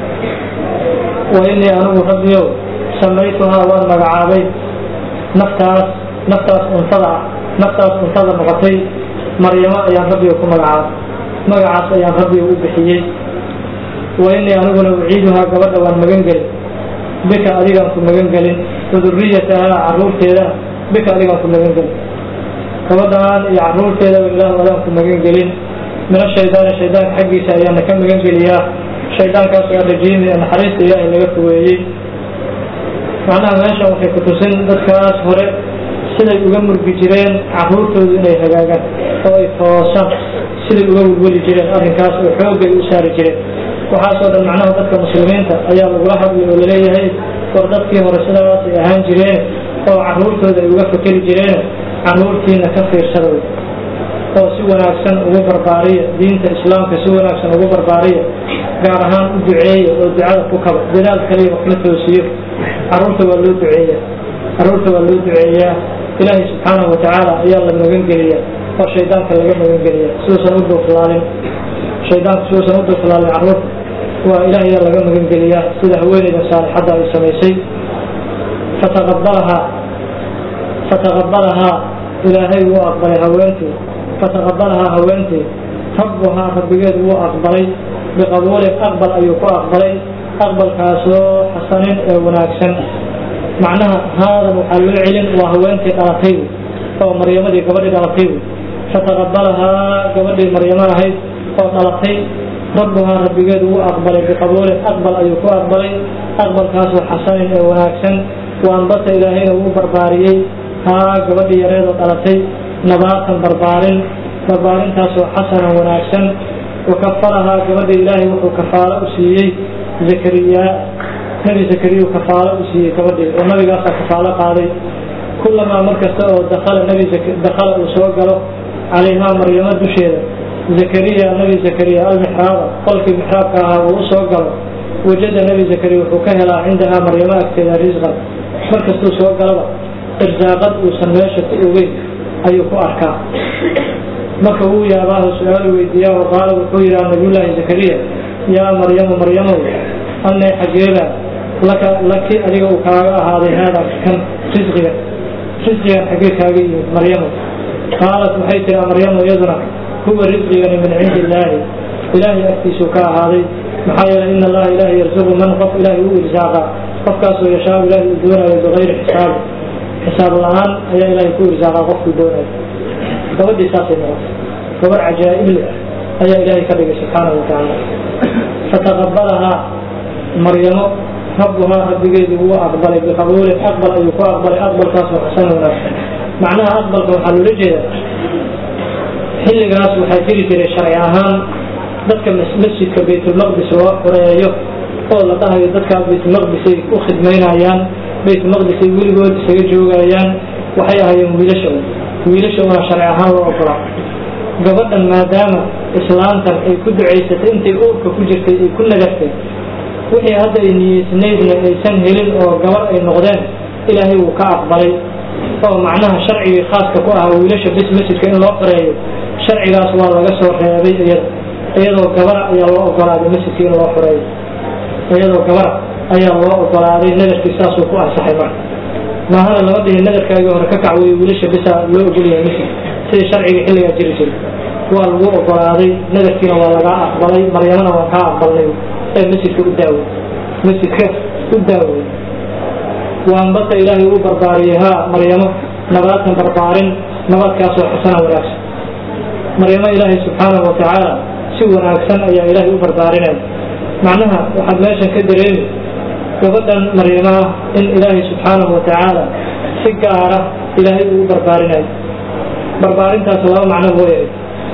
wa inii anigu rabbiyow samaytuhaa waan magacaabay naftaas naftaas untada ah naftaas untada noqotay maryamo ayaan rabbiga ku magacaabay magacaas ayaan rabbiga u bixiyey wa inii aniguna uciiduhaa gabadha waan magan gelin bika adigaan ku magan gelin waduriyatahaa caruurteeda bika adigaan ku magan gelin gabadhaan iyo caruurteedaba ilaah adaan ku magan gelin min ashaydaani shaydaanka xaggiisa ayaana ka magan geliyaa shaydaankaas waa rajiimi ee naxariista ilaahay laga fogeeyey macnaha meeshan waxay ku tusin dadkaas hore siday uga murgi jireen caruurtoodu inay hagaagaan oo ay toosaan siday uga welweli jireen arrinkaas oo xooggay u saari jireen waxaasoo dhan macnaha dadka muslimiinta ayaa lagula hadlay oo laleeyahay war dadkii hore sidaas ay ahaan jireen oo caruurtooda ay uga fakeri jireen caruurtiina ka fiirsada wey oo si wanaagsan ugu barbaariya diinta islaamka si wanaagsan ugu barbaariya gaar ahaan u duceeya oo ducada ku kaba dadaal kaliya wax la toosiyo caruurta waa loo duceeya caruurta waa loo duceeyaa ilaahay subxaanahu watacaala ayaa la magan geliya oo shaydaanka laga magan geliya siduusan u duuflaalin shaydaanku siduusan u duuflaalin caruurta waa ilaah ayaa laga magan geliyaa sida haweeneyda saalixadda ay samaysay fataqabalahaa fataqabalahaa ilaahay wuu aqbalay haweentii fataqabalahaa haweentii rabbuhaa rabbigeed wuu aqbalay biqabuulin aqbal ayuu ku aqbalay aqbalkaasoo xasanin ee wanaagsan macnaha haadan waxaa loo celin waa haweentii dhalatay oo maryamadii gabadhii dhalatay fataqabalahaa gabadhii maryamo ahayd oo dhalatay rabbuhaa rabbigeed wuu aqbalay biqabuulin aqbal ayuu ku aqbalay aqbalkaasoo xasanin ee wanaagsan waanbata ilaahayna wuu barbaariyey haa gabadhii yareedoo dhalatay nabaatan barbaarin barbaarintaasoo xasanan wanaagsan wakafalahaa gabadha ilaahay wuxuu kafaalo u siiyey zakariyaa nebi zakariyau kafaalo u siiyey gabadhii oo nabigaasaa kafaalo qaaday kulamaa mar kasta oo dakala nebi dakala uu soo galo calayhaa maryamo dusheeda zakariya nebi zakariya almixraaba qolkii mixraabka ahaa uu u soo galo wajada nebi zakariya wuxuu ka helaa cindahaa maryamo agteeda risqan mar kastuu soo galaba irsaaqad uusan meesha ku ogeyn ayuu ku arkaa marka uu yaabaahu su-aalu weydiiyaa oo qaala wuxuu yidhaha nabiyullaahi zakariya yaa maryamu maryamow annay xageeba laka laki adiga uu kaaga ahaaday haadaa kan risqiga risqigan xaggee kaaga yimid maryamu qaalat waxay tiraa maryamu iyaduna huwa risqigani min cindi illaahi ilaahay agtiisuu ka ahaaday maxaa yeelay ina allaha ilaahay yarsuqu man qof ilaahay u irsaaqa qofkaasoo yashaau ilaahay uu doonayo bigayri xisaabi xisaab la-aan ayaa ilaahay ku irsaaqa qofkuu doonayo gabadhii saasay noqotay gabar cajaa'ibli ah ayaa ilaahay ka dhigay subxaanahu watacaala fataqabalahaa maryamo rabbuhaa rabbigeedii wuu aqbalay biqabuulin aqbal ayuu ku aqbalay aqbalkaasoo xasan wanaagsan macnaha aqbalka waxaa loola jeeda xilligaas waxaa jiri jiray sharci ahaan dadka masjidka baytulmaqdis loo xureeyo oo la dhahayo dadkaa baytulmaqdisay u khidmaynayaan baytulmaqdisay weligood isaga joogayaan waxay ahaayeen wiilasha wiilasha una sharci ahaan loo ogolaa gabadhan maadaama islaantan ay ku ducaysatay intay uurka ku jirtay ay ku nagartay wixii hadda ay niyeysnaydna aysan helin oo gabar ay noqdeen ilaahay wuu ka aqbalay oo macnaha sharcigii khaaska ku ahaa wiilasha bis masjidka in loo xoreeyo sharcigaas waa laga soo reebay iyada iyadoo gabara ayaa loo ogolaaday masjidka in loo xoreeyo iyadoo gabara ayaa loo ogolaaday nadarkii saasuu ku ansaxay marka maahana lama dhihin nadarkaagii hore ka kac weeye wiilasha bisaa loo ogolyahay masjid sidii sharciga xilligaa jiri jiray waa lagu ogolaaday nadarkiina waa lagaa aqbalay maryamana waan kaa aqbalnay ee masjidka u daawey masjidka u daawey waanbata ilaahay u barbaariyey haa maryamo nabaatan barbaarin nabadkaasoo xasana wanaagsan maryamo ilaahay subxaanahu watacaala si wanaagsan ayaa ilaahay u barbaarinaya macnaha waxaad meeshan ka dareemi gabadhan maryamaha in ilaahay subxaanahu watacaala si gaara ilaahay uu u barbaarinayo barbaarintaas laba macno mooyahay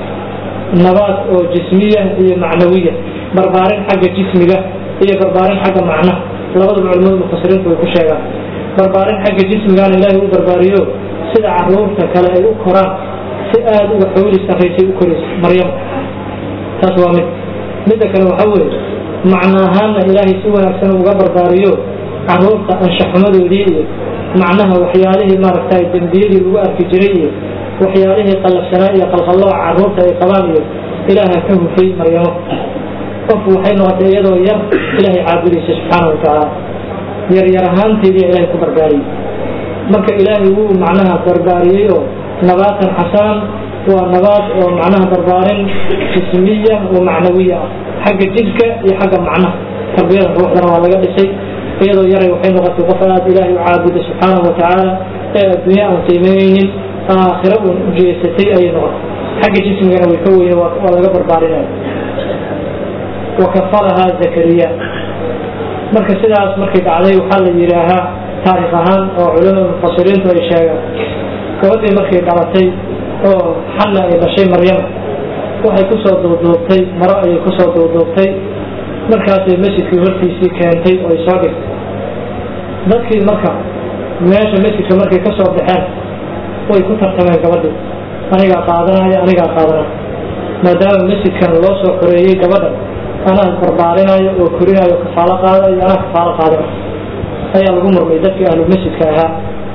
nabaad oo jismiya iyo macnawiya barbaarin xagga jismiga iyo barbaarin xagga macnaha labadaba culimadu mufasiriintu way ku sheegaan barbaarin xagga jismigaana ilaahay u barbaariyo sida caruurta kale ay u koraan si aada uga xooli sarraysay u koraysa maryam taas waa mid midda kale waxaa weeye macno ahaanna ilaahay si wanaagsan uga barbaariyo caruurta anshaxumadoodii iyo macnaha waxyaalihii maaragtay dembiyadii lagu arki jiray iyo waxyaalihii qallafsanaa iyo qalqallooca caruurta ay qabaan iyo ilaaha ka hufay maryamo qof waxay noqotay iyadoo yar ilaahay caabudaysa subxaana wa tacaala yar yar ahaanteediia ilaahay ku barbaariyey marka ilaahay wuu macnaha barbaariyey oo nabaatan xasaan waa nabaad oo macnaha barbaarin jismiya oo macnawiya ah xagga jidhka iyo xagga macnaha tarbiyada ruuxdana waa laga dhisay iyadoo yaray waxay noqotay qof aad ilaahay u caabuda subxaanahu wa tacaala ee adduunya aan qiimeyneynin aakhira uun u jeesatay ayay noqotay xagga jismigana way ka weye waa laga barbaarinaya wakafalahaa zakariya marka sidaas markay dhacday waxaa la yidhaahaa taarikh ahaan oo culamada mufasiriintu ay sheegaan gabadhii markay dhalatay oo xanna ay dhashay maryama waxay ku soo duuduubtay maro ayay ku soo duuduubtay markaasay masjidkii hortiisii keentay oo ay soo dhigtay dadkii marka meesha masjidka markay ka soo baxeen way ku tartameen gabadhii anigaa qaadanaya anigaa qaadanaya maadaama masjidkan loo soo xoreeyey gabadha anaa barbaarinaayo oo korinayo kafaalo qaadayo anaa kafaalo qaadanayo ayaa lagu murmay dadkii ahlu masjidka ahaa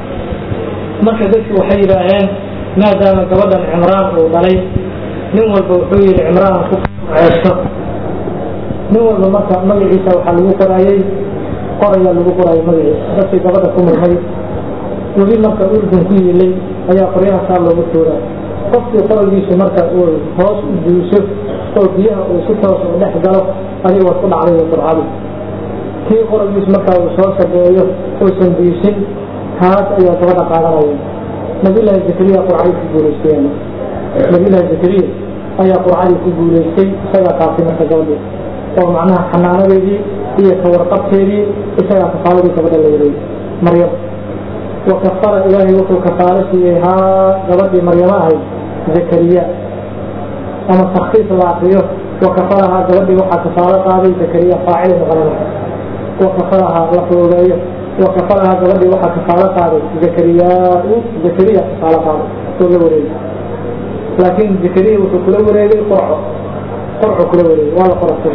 marka dadki waxay yidhaaheen maadaama gabadhan cimraan uu dhalay nin walba wuxuu yidhi cimraan ku ceesto nin walba marka magaciisa waxaa lagu qoraayey qorayaa lagu qoraayo magaciisa dadkii gabadha ku murmay webi marka urdun ku yiilay ayaa qoryaha saa loogu tuuraa qofkii qoragiisu marka uu hoos u duuso oo biyaha uu si toos u dhex galo adiga waad ku dhacday qurcadi kii qoragiisu markaa uu soo sabeeyo uusan diisin taas ayaa gabadha qaadanaya nabiyullaahi zakariya qurcadii ku guulaystay nabiyullaahi zakariya ayaa qurcadii ku guulaystay isagaa qaatay marka gabadhii oo macnaha xanaanadeedii iyo kawarqabteedii isagaa kafaaladii gabadha la wareeyey maryam wakafara ilaahay wuxuu kafaalo siiyey haa gabadhii maryamo ahayd zakariya ama takfiif la akriyo wakafarahaa gabadhii waxaa kafaalo qaaday zakariya faacil noqonaya wakafarahaa la foogeeyo wakafarahaa gabadhii waxaa kafaalo qaaday zakariyaau zakariya kafaalo qaaday oo la wareegay laakiin zakariya wuxuu kula wareegay qorco qorco kula wareegay waa la qorastay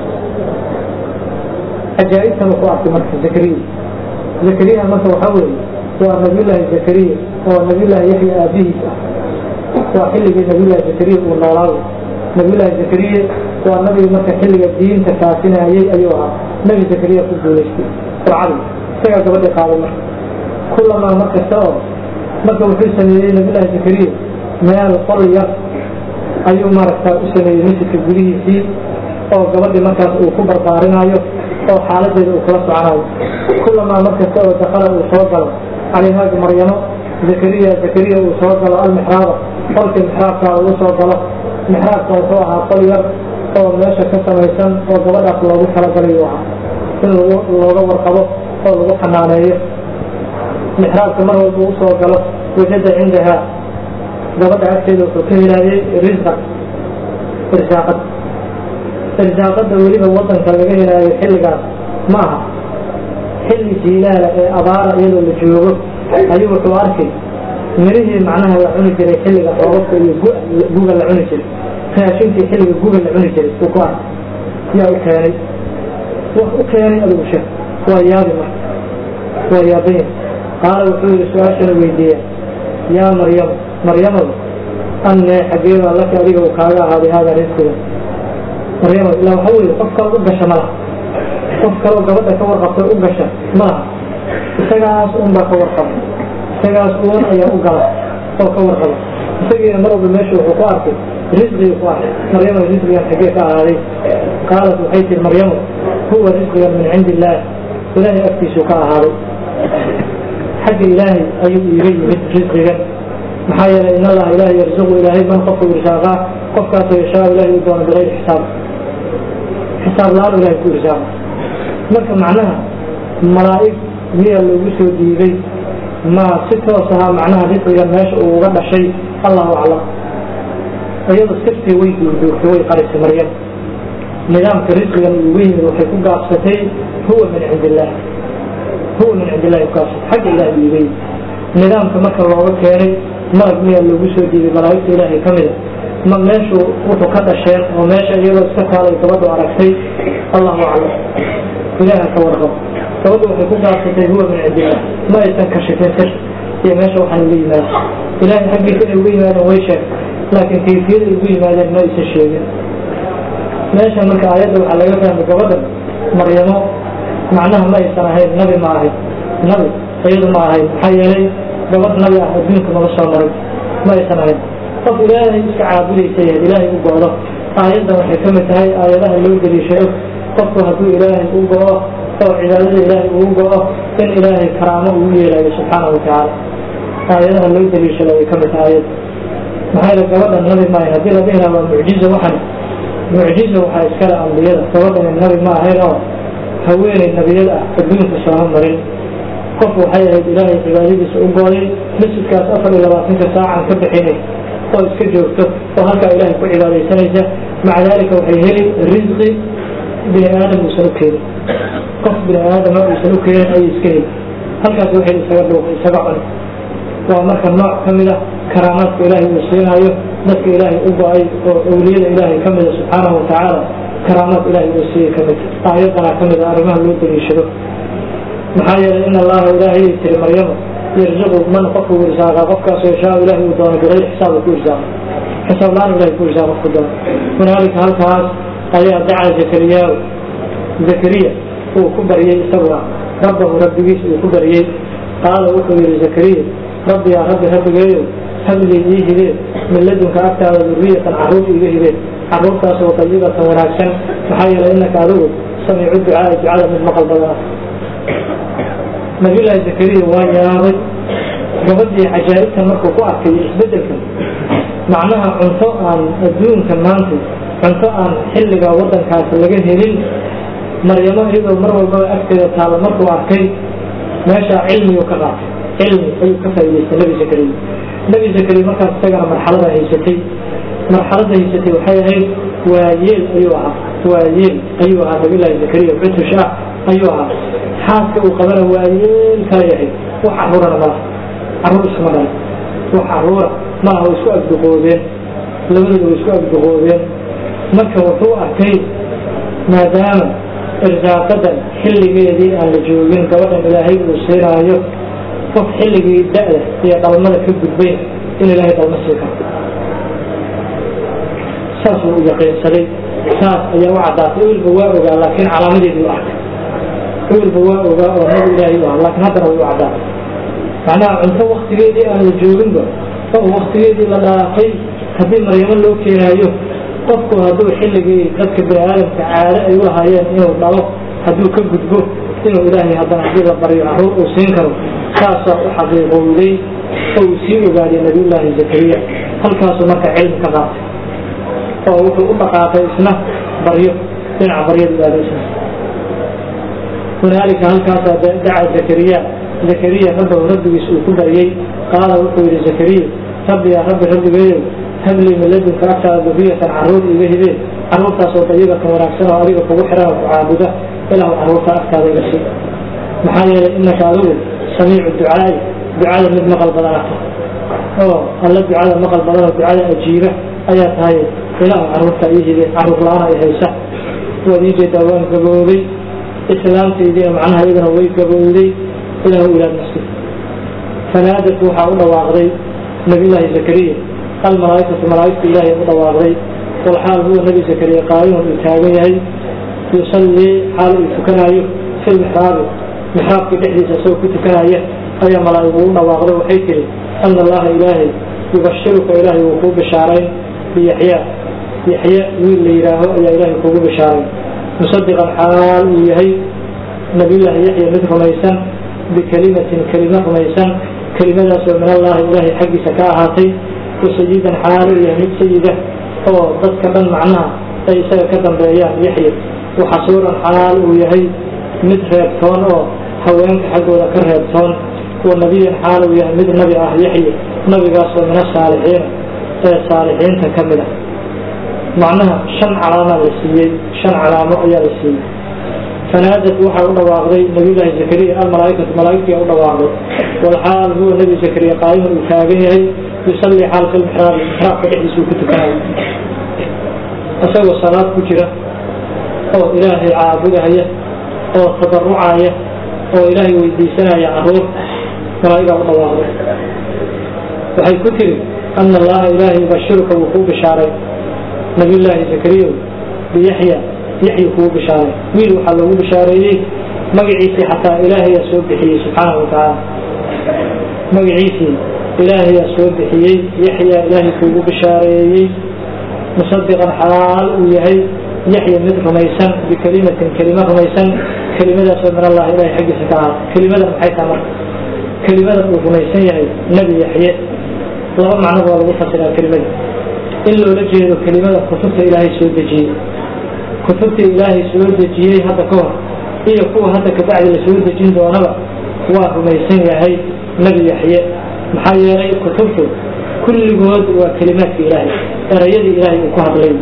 cajaa'ibtan wuxuu arkay marka zakariya zakariya marka waxaa weeye waa nabiyullaahi zakariya oo nabiyullaahi yaxya aabihiis ah waa xilligii nabiyullaahi zakariya uu noolaaday nabiyullaahi zakariya waa nabigi marka xilliga diinta faasinayey ayuu ahaa nebi zakariya ku guulaystay qurcadii isagaa gabadhii qaaday marka kulamaa mar kasta oo marka wuxuu sameeyey nabiyullaahi zakariya meel qol yar ayuu maaragtaa u sameeyey masjidka gudihiisii oo gabadhii markaas uu ku barbaarinaayo oo xaaladeeda uu kula soconayo kulamaa mar kasta oo dakala uu soo galo calayhaagi maryamo zakariya zakariya uu soo galo almixraaba qolkii mixraabka uu soo galo mixraabka wuxuu ahaa qol yar oo meesha ka samaysan oo gabadhaas loogu talagalay uu ahaa in looga warqabo oo lagu xanaaneeyo mixraabka mar walba usoo galo wajada cindahaa gabadha agteeda wuxuu ka helaayey risqa irsaaqad irsaaqada weliba wadanka laga helaayo xilligaas ma aha xilli jiilaala ee abaara iyadoo la joogo ayuu wuxuu arkay mirihii macnaha la cuni jiray xilliga roobabka iyo guga la cuni jiray raashinkii xilliga guga la cuni jiray uu ku arkay yaa u keenay wax u keenay adigu sheeg waa yaabi marka waa yaabanya qaala wuxuu yihi su-aashana weydiiya yaa maryam maryamad annee xageebaa laka adiga uu kaaga ahaaday haadaa risqiga maryamad ilaa waxa weeye qof kale u gasha ma laha qof kaloo gabadha ka warqabtay u gasha ma laha isagaas unbaa ka warqaba isagaas uun ayaa u gala oo ka warqaba isagiina mar walba meesha wuxuu ku arkay risqigii ku arkay maryama risqigan xagee ka ahaaday qaalat waxay tihi maryamu huwa risqigan min cindi illaah ilaahay agtiisuu ka ahaaday xagga ilaahay ayuu iiga yimid risqigan maxaa yeelay in allaha ilahay yarzuqu ilaahay man qofku irsaaqaa qofkaasoo yashaa ilahay u doono bigayri xisaab xisaab la-aan ilahay ku irsaaqa marka macnaha malaa'ig miyaa loogu soo dhiibay ma si toos ahaa macnaha risqigan meesha uu uga dhashay allahu aclam iyado sirtii way duurduurtay way qarisay maryam nidaamka risqigan ugu yimid waxay ku gaabsatay huwa min cindi illaah huwa min cindi illahi kugaabsatay xagga ilahay uga yimid nidaamka marka looga keenay malag miyaa loogu soo dhiibay malaa'igta ilaahay ka mida ma meeshu wuxuu ka dhasheen oo meesha iyadoo iska taalay gabadhu aragtay allahu aclam ilaaha ka warqabo gabadhu waxay ku gaabsatay huwa min cindillah ma aysan kashifin sir iyo meesha waxaan uga yimaada ilaahay xaggiisa inay uga yimaadeen way sheeg laakiin kayfiyada ugu yimaadeen ma aysan sheegin meesha marka aayadda waxaa laga fahmay gabadha maryamo macnaha ma aysan ahayn nabi ma ahayn nabi iyadu ma ahayn maxaa yeelay gabadh nabi ah adduunka mala soo maray ma aysan ahayn qof ilaahay iska caabudaysa yahay ilaahay u go-do aayaddan waxay ka mid tahay aayadaha loo deliishado qofku hadduu ilaahay u go-o oo cibaadada ilaahay uu go-o in ilaahay karaamo ugu yeelayo subxaana wa tacaala aayadaha loo deliishado ay ka mid tahay aayad maxaa yeele gabadha nabi maahay haddii la dhihi lahaa waa mucjiza waxan mucjiza waxaa iskale ambiyada gabadhani nabi ma ahayn oo haweeney nabiyad ah adduunka sooma marin qof waxay ahayd ilaahay cibaadadiisa u gooday masjidkaas afar iyo labaatanka saacan ka bixinay oo iska joogto oo halkaa ilaahay ku cibaadaysanaysa maca daalika waxay heli risqi bini aadam uusan u keenin qof bini aadama uusan u keenin ayay iska heli halkaas waxay isaga dhuuq isaga cun waa marka nooc ka mid a karaamaadka ilaahay uu siinaayo dadka ilaahay u go-ay oo awliyada ilaahay ka mida subxaanahu watacaala karaamaad ilaahay uu siiyey ka mid aayaddanaa ka mid a arrimaha loo daliishado maxaa yeelay in allaha ilaahay tiri maryamo yarzuqu man qofku irsaaqa qofkaasoo yashaa ilahay uu doono bigayri xisaab ku irsaaqa xisaab la-aan ilahay ku irsaaq qofku doono hunaalika halkaas ayaa dacaa zakariyaa zakariya uu ku baryey isaguna rabbahu rabbigiis uu ku baryey qaala wuxuu yihi zakariya rabbi yaa rabbi rabbigeeyo hablii ii hibeen min ladunka agtaada duriyatan carruur iiga hibeen carruurtaasoo dayibatan wanaagsan maxaa yeelay inaka adigu samiicu ducaai ducada mid maqal badana nabiyullaahi zakariya waa yaabay gabadhii cajaa'ibtan markuu ku arkay isbeddelkan macnaha cunto aan adduunkan maanta cunto aan xilliga waddankaas laga helin maryamo iyadoo mar walbaba agteeda taalla markuu arkay meeshaa cilmiyuu ka qaatay cilmi ayuu ka faa'idaystay nebi zakariya nebi zakariya markaas isagana marxalada haysatay marxaladda haysatay waxay ahayd waayeel ayuu ahaa waayeel ayuu ahaa nabiyullaahi zakariya cutush ah ayuu ahaa xaaska uu qabana waayeel kala yahay wax caruurana malaha carruur iskuma dhala wax caruura maaha way isku agduqoobeen labadooda way isku agduqoobeen marka wuxuu arkay maadaama irsaaqadan xilligeedii aan la joogin gabadhan ilaahay uu siinaayo qof xilligii da-da iyo dhalmada ka gudbayn in ilaahay dhalmo sii karo saasuu u yaqiinsaday saas ayaa u caddaatay wilba waa ogaa laakiin calaamadeedii u arkay wilba waa ogaa oo nabi ilaahay u ah laakiin haddana way u caddaatay macnaha cunto waktigeedii aan la jooginba oo waktigeedii la dhaafay haddii maryamo loo keenaayo qofku hadduu xilligii dadka bini aadamka caado ay u lahaayeen inuu dhalo hadduu ka gudbo inuu ilaahay haddana haddii la baryo carruur uu siin karo saasaa u xaqiiqowday oo uu sii ogaaday nabiyullaahi zakariya halkaasuu marka cilmi ka qaatay oo wuxuu u dhaqaaqay isna baryo dhinaca baryada ilaadaysa hunaalika halkaasaa daca zakariya zakariya rabbahu rabbigiis uu ku baryey qaala wuxuu yihi zakariya rabbi yaa rabbi rabbigeeyow hablii min ladunka agtaada duriyatan carruur iga hibeen carruurtaasoo dayibatan wanaagsan oo adiga kugu xiran oo ku caabuda ilaahu carruurta agtaada iga sii maxaa yeelay inaka adigu samiicu ducaai ducada mid maqal badanata oo alla ducada maqal badan oo ducada ajiiba ayaa tahay ilaahu carruurta ii hibeen carruur la-aan ay haysa waad ii jeedaa waan gaboobay islaamtaydiina macnaha iyadana way gabowday ilaahu ilaad masjid fanaadat waxaa u dhawaaqday nabiyullaahi zakariya almalaaikatu malaaigta ilaahay u dhawaaqday walxaal huwa nebi zakariya qaayimun uu taagan yahay yusallii xaal uu tukanaayo fi lmixraabi mixraabka dhexdiisa isagoo ku tukanaya ayaa malaa'igu u dhawaaqday waxay tihi ana allaha ilaahay yubashiruka ilaahay wuu kuu bishaarayn biyaxyaa yaxya wiil la yidhaaho ayaa ilaahay kuugu bishaaray musadiqan xaal uu yahay nabiyullaahi yaxya mid rumaysan bikelimatin kelimo rumaysan kelimadaasoo min allahi ilaahay xaggiisa ka ahaatay wasayidan xaal uu yahay mid sayida oo dadka dhan macnaha ay isaga ka dambeeyaan yaxya waxasuuran xaal uu yahay mid reebtoon oo haweenka xaggooda ka reebtoon wa nabiyan xaal uu yahay mid nabi ah yaxya nabigaasoo min asaalixiina ee saalixiinta ka mid a macnaha shan calaamaa la siiyey shan calaamo ayaa la siiyey fanaadat waxaa u dhawaaqday nabiyullaahi zakariya almalaaikatu malaaigtii u dhawaaqday walxaal huwa nebi zakariya qaayiman uu taagan yahay yusallii xaal fi lmixraabi mixraabka dhexdiisa uu ku tukanayo isagoo salaad ku jira oo ilaahay caabudahaya oo tabarucaya oo ilaahay weydiisanaya caruur malaa'igaa u dhawaaqday waxay ku tiri ana allaha ilaahay yubashiruka wuu kuu bishaaray nabiyullaahi zakariya biyaxya yaxya kugu bishaaray wiil waxaa loogu bishaareeyey magaciisii xataa ilaahayaa soo bixiyey subxaanahu watacaala magaciisii ilaahayaa soo bixiyey yaxyaa ilaahay kuugu bishaareeyey musadiqan xaal uu yahay yaxya mid rumaysan bikelimatin kelima rumaysan kelimadaasoo min allah ilahay xaggiisa ka ahaatay kelimadan maxay taha marka kelimadan uu rumaysan yahay nebi yaxye laba macnoba waa lagu fasiraa kelimada in loola jeedo kelimada kutubta ilaahay soo dejiyey kutubta ilaahay soo dejiyey hadda ka hor iyo kuwa hadda kabacdi la soo dejin doonaba waa rumaysan yahay nebi yaxye maxaa yeelay kutubtu kulligood waa kelimaadka ilaahay erayadii ilaahay uu ku hadlay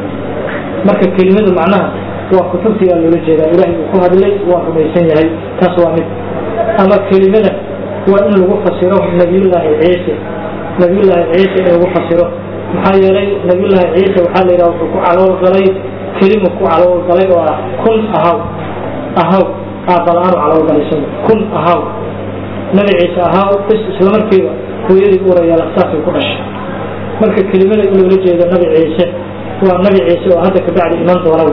marka kelimadu macnaha waa kutubtii aa loola jeedaa ilaahay uu ku hadlay waa rumaysan yahay taas waa mid ama kelimada waa in lagu fasiro nabiyullaahi ciise nabiyullaahi ciise in lagu fasiro maxaa yeelay nabiyullaahi ciise waxaa la yidhaha wuxuu ku calool galay kelimu ku calool galay oo ah kun ahaw ahaw aabala-aanu calool galay isagu kun ahaw nabi ciise ahaw bis isla markiiba hooyadii uurayaala saasay ku dhashay marka kelimada in loola jeedo nabi ciise waa nabi ciise oo hadda kabacdi iman doonaba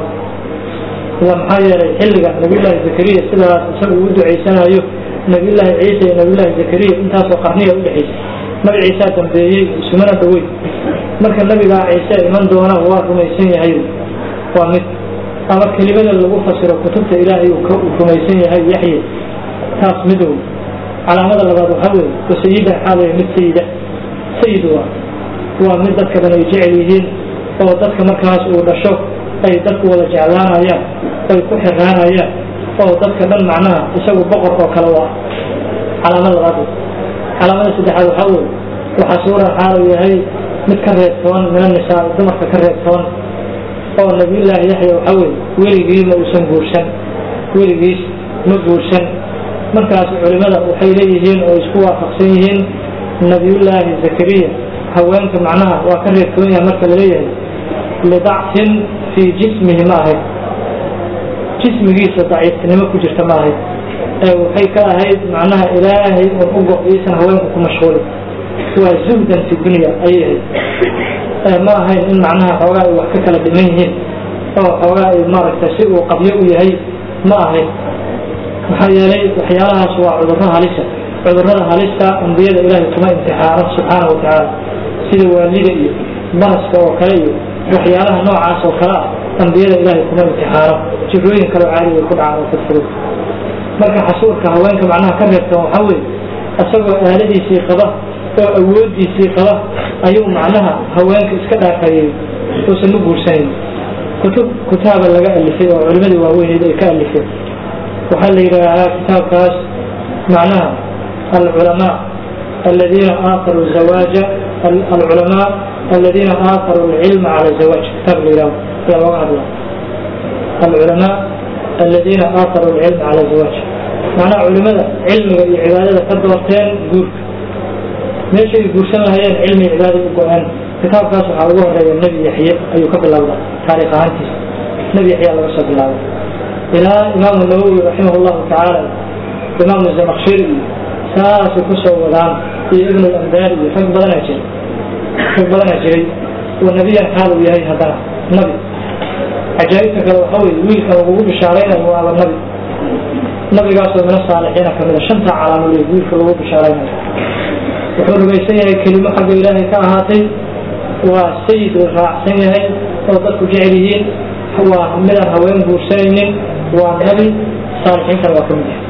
ila maxaa yeelay xilliga nabiyullaahi zakariya sidaas isagu uu ducaysanayo nabiyullaahi ciise iyo nabiyullaahi zakariya intaasoo qarniya udhexaysa nabi ciisaa dambeeyey isumana dhaweyn marka nabigaa ciise iman doona waa rumaysan yahay waa mid ama kelimada lagu fasiro kutubta ilaahay uu rumaysan yahay yaxye taas mid wey calaamada labaad waxaa weeye wasayida waxaa leeyahay mid sayida sayid waa waa mid dadka dhan ay jecel yihiin oo dadka markaas uu dhasho ay dadku wada jeclaanayaan ay ku xiraanayaan oo dadka dhan macnaha isagu boqor oo kale u ah calaamad labaad wey calaamada saddexaad waxaa weeye waxaa suura xaalu yahay mid ka reebtoon mina nisaa dumarka ka reebtoon oo nabiyullaahi yaxya waxaa weeye weligii ma uusan guursan weligiis ma guursan markaas culimada waxay leeyihiin oo isku waafaqsan yihiin nabiyullaahi zakariya haweenka macnaha waa ka reebtoon yahay marka laleeyahay lidacfin fii jismihi ma ahayd jismigiisa daciiftinimo ku jirta ma ahayd ee waxay ka ahayd macnaha ilaahay un u go-iisan haweenku ku mashhuuli waa zuhdan fi dunya ayay ahayd ma ahayn in macnaha xoogaa ay wax ka kala dhiman yihiin oo xoogaa ay maaragtay si uu qabyo u yahay ma ahayn maxaa yeelay waxyaalahaas waa cudurro halisa cudurrada halista ambiyada ilaahay kuma imtixaano subxaana wa tacaala sida waalida iyo baraska oo kale iyo waxyaalaha noocaas oo kale ah ambiyada ilaahay kuma imtixaano jirooyin kaleo caadi ay ku dhacaan oo fudfudud marka xasuurka haweenka macnaha ka reebtan waxaa weeye isagoo aaladiisii qaba oo awoodiisii qaba ayuu macnaha haweenka iska dhaafayey uusan u guursanayn kutub kutaaba laga alifay oo culimadii waaweyneed ay ka alifeen waxaa la yidhaahaa kitaabkaas macnaha alculamaa aladiina aakaruu zawaaja alculamaa aladiina aakaruu alcilma cala zawaaj kitaab la yidhaho ayaa looga hadlaa alculamaa aladiina aakaruu alcilma cala zawaaj macnaha culimada cilmiga iyo cibaadada ka doorteen guurka meeshay guursan lahayeen cilmi cibaada u go-een kitaabkaas waxaa ugu horeeya nebi yaxye ayuu ka bilowda taariikh ahaantiisa nebi yaxya laga soo bilaabay ilaa imaamu nawowi raximah llahu tacaala imaamu zamakshiri iyo saasay ku soo wadaan iyo ibnu lamdaari iyo rag badanaa jiray rag badanaa jiray oo nebiyan xaal uu yahay haddana nabi cajaa'ibta kale waxaa weye wiilkan lagugu bishaaraynayo waaba nabi nabigaasoo mina saalixiina kamida shanta calaamole wiilka lagu bishaaraynayo wuxuu rumaysan yahay kelimo xagga ilaahay ka ahaatay waa sayid uu raacsan yahay oo dadku jecel yihiin waa midaan haween guursanaynin waa nabi saalixiinkan waa ka mid yahay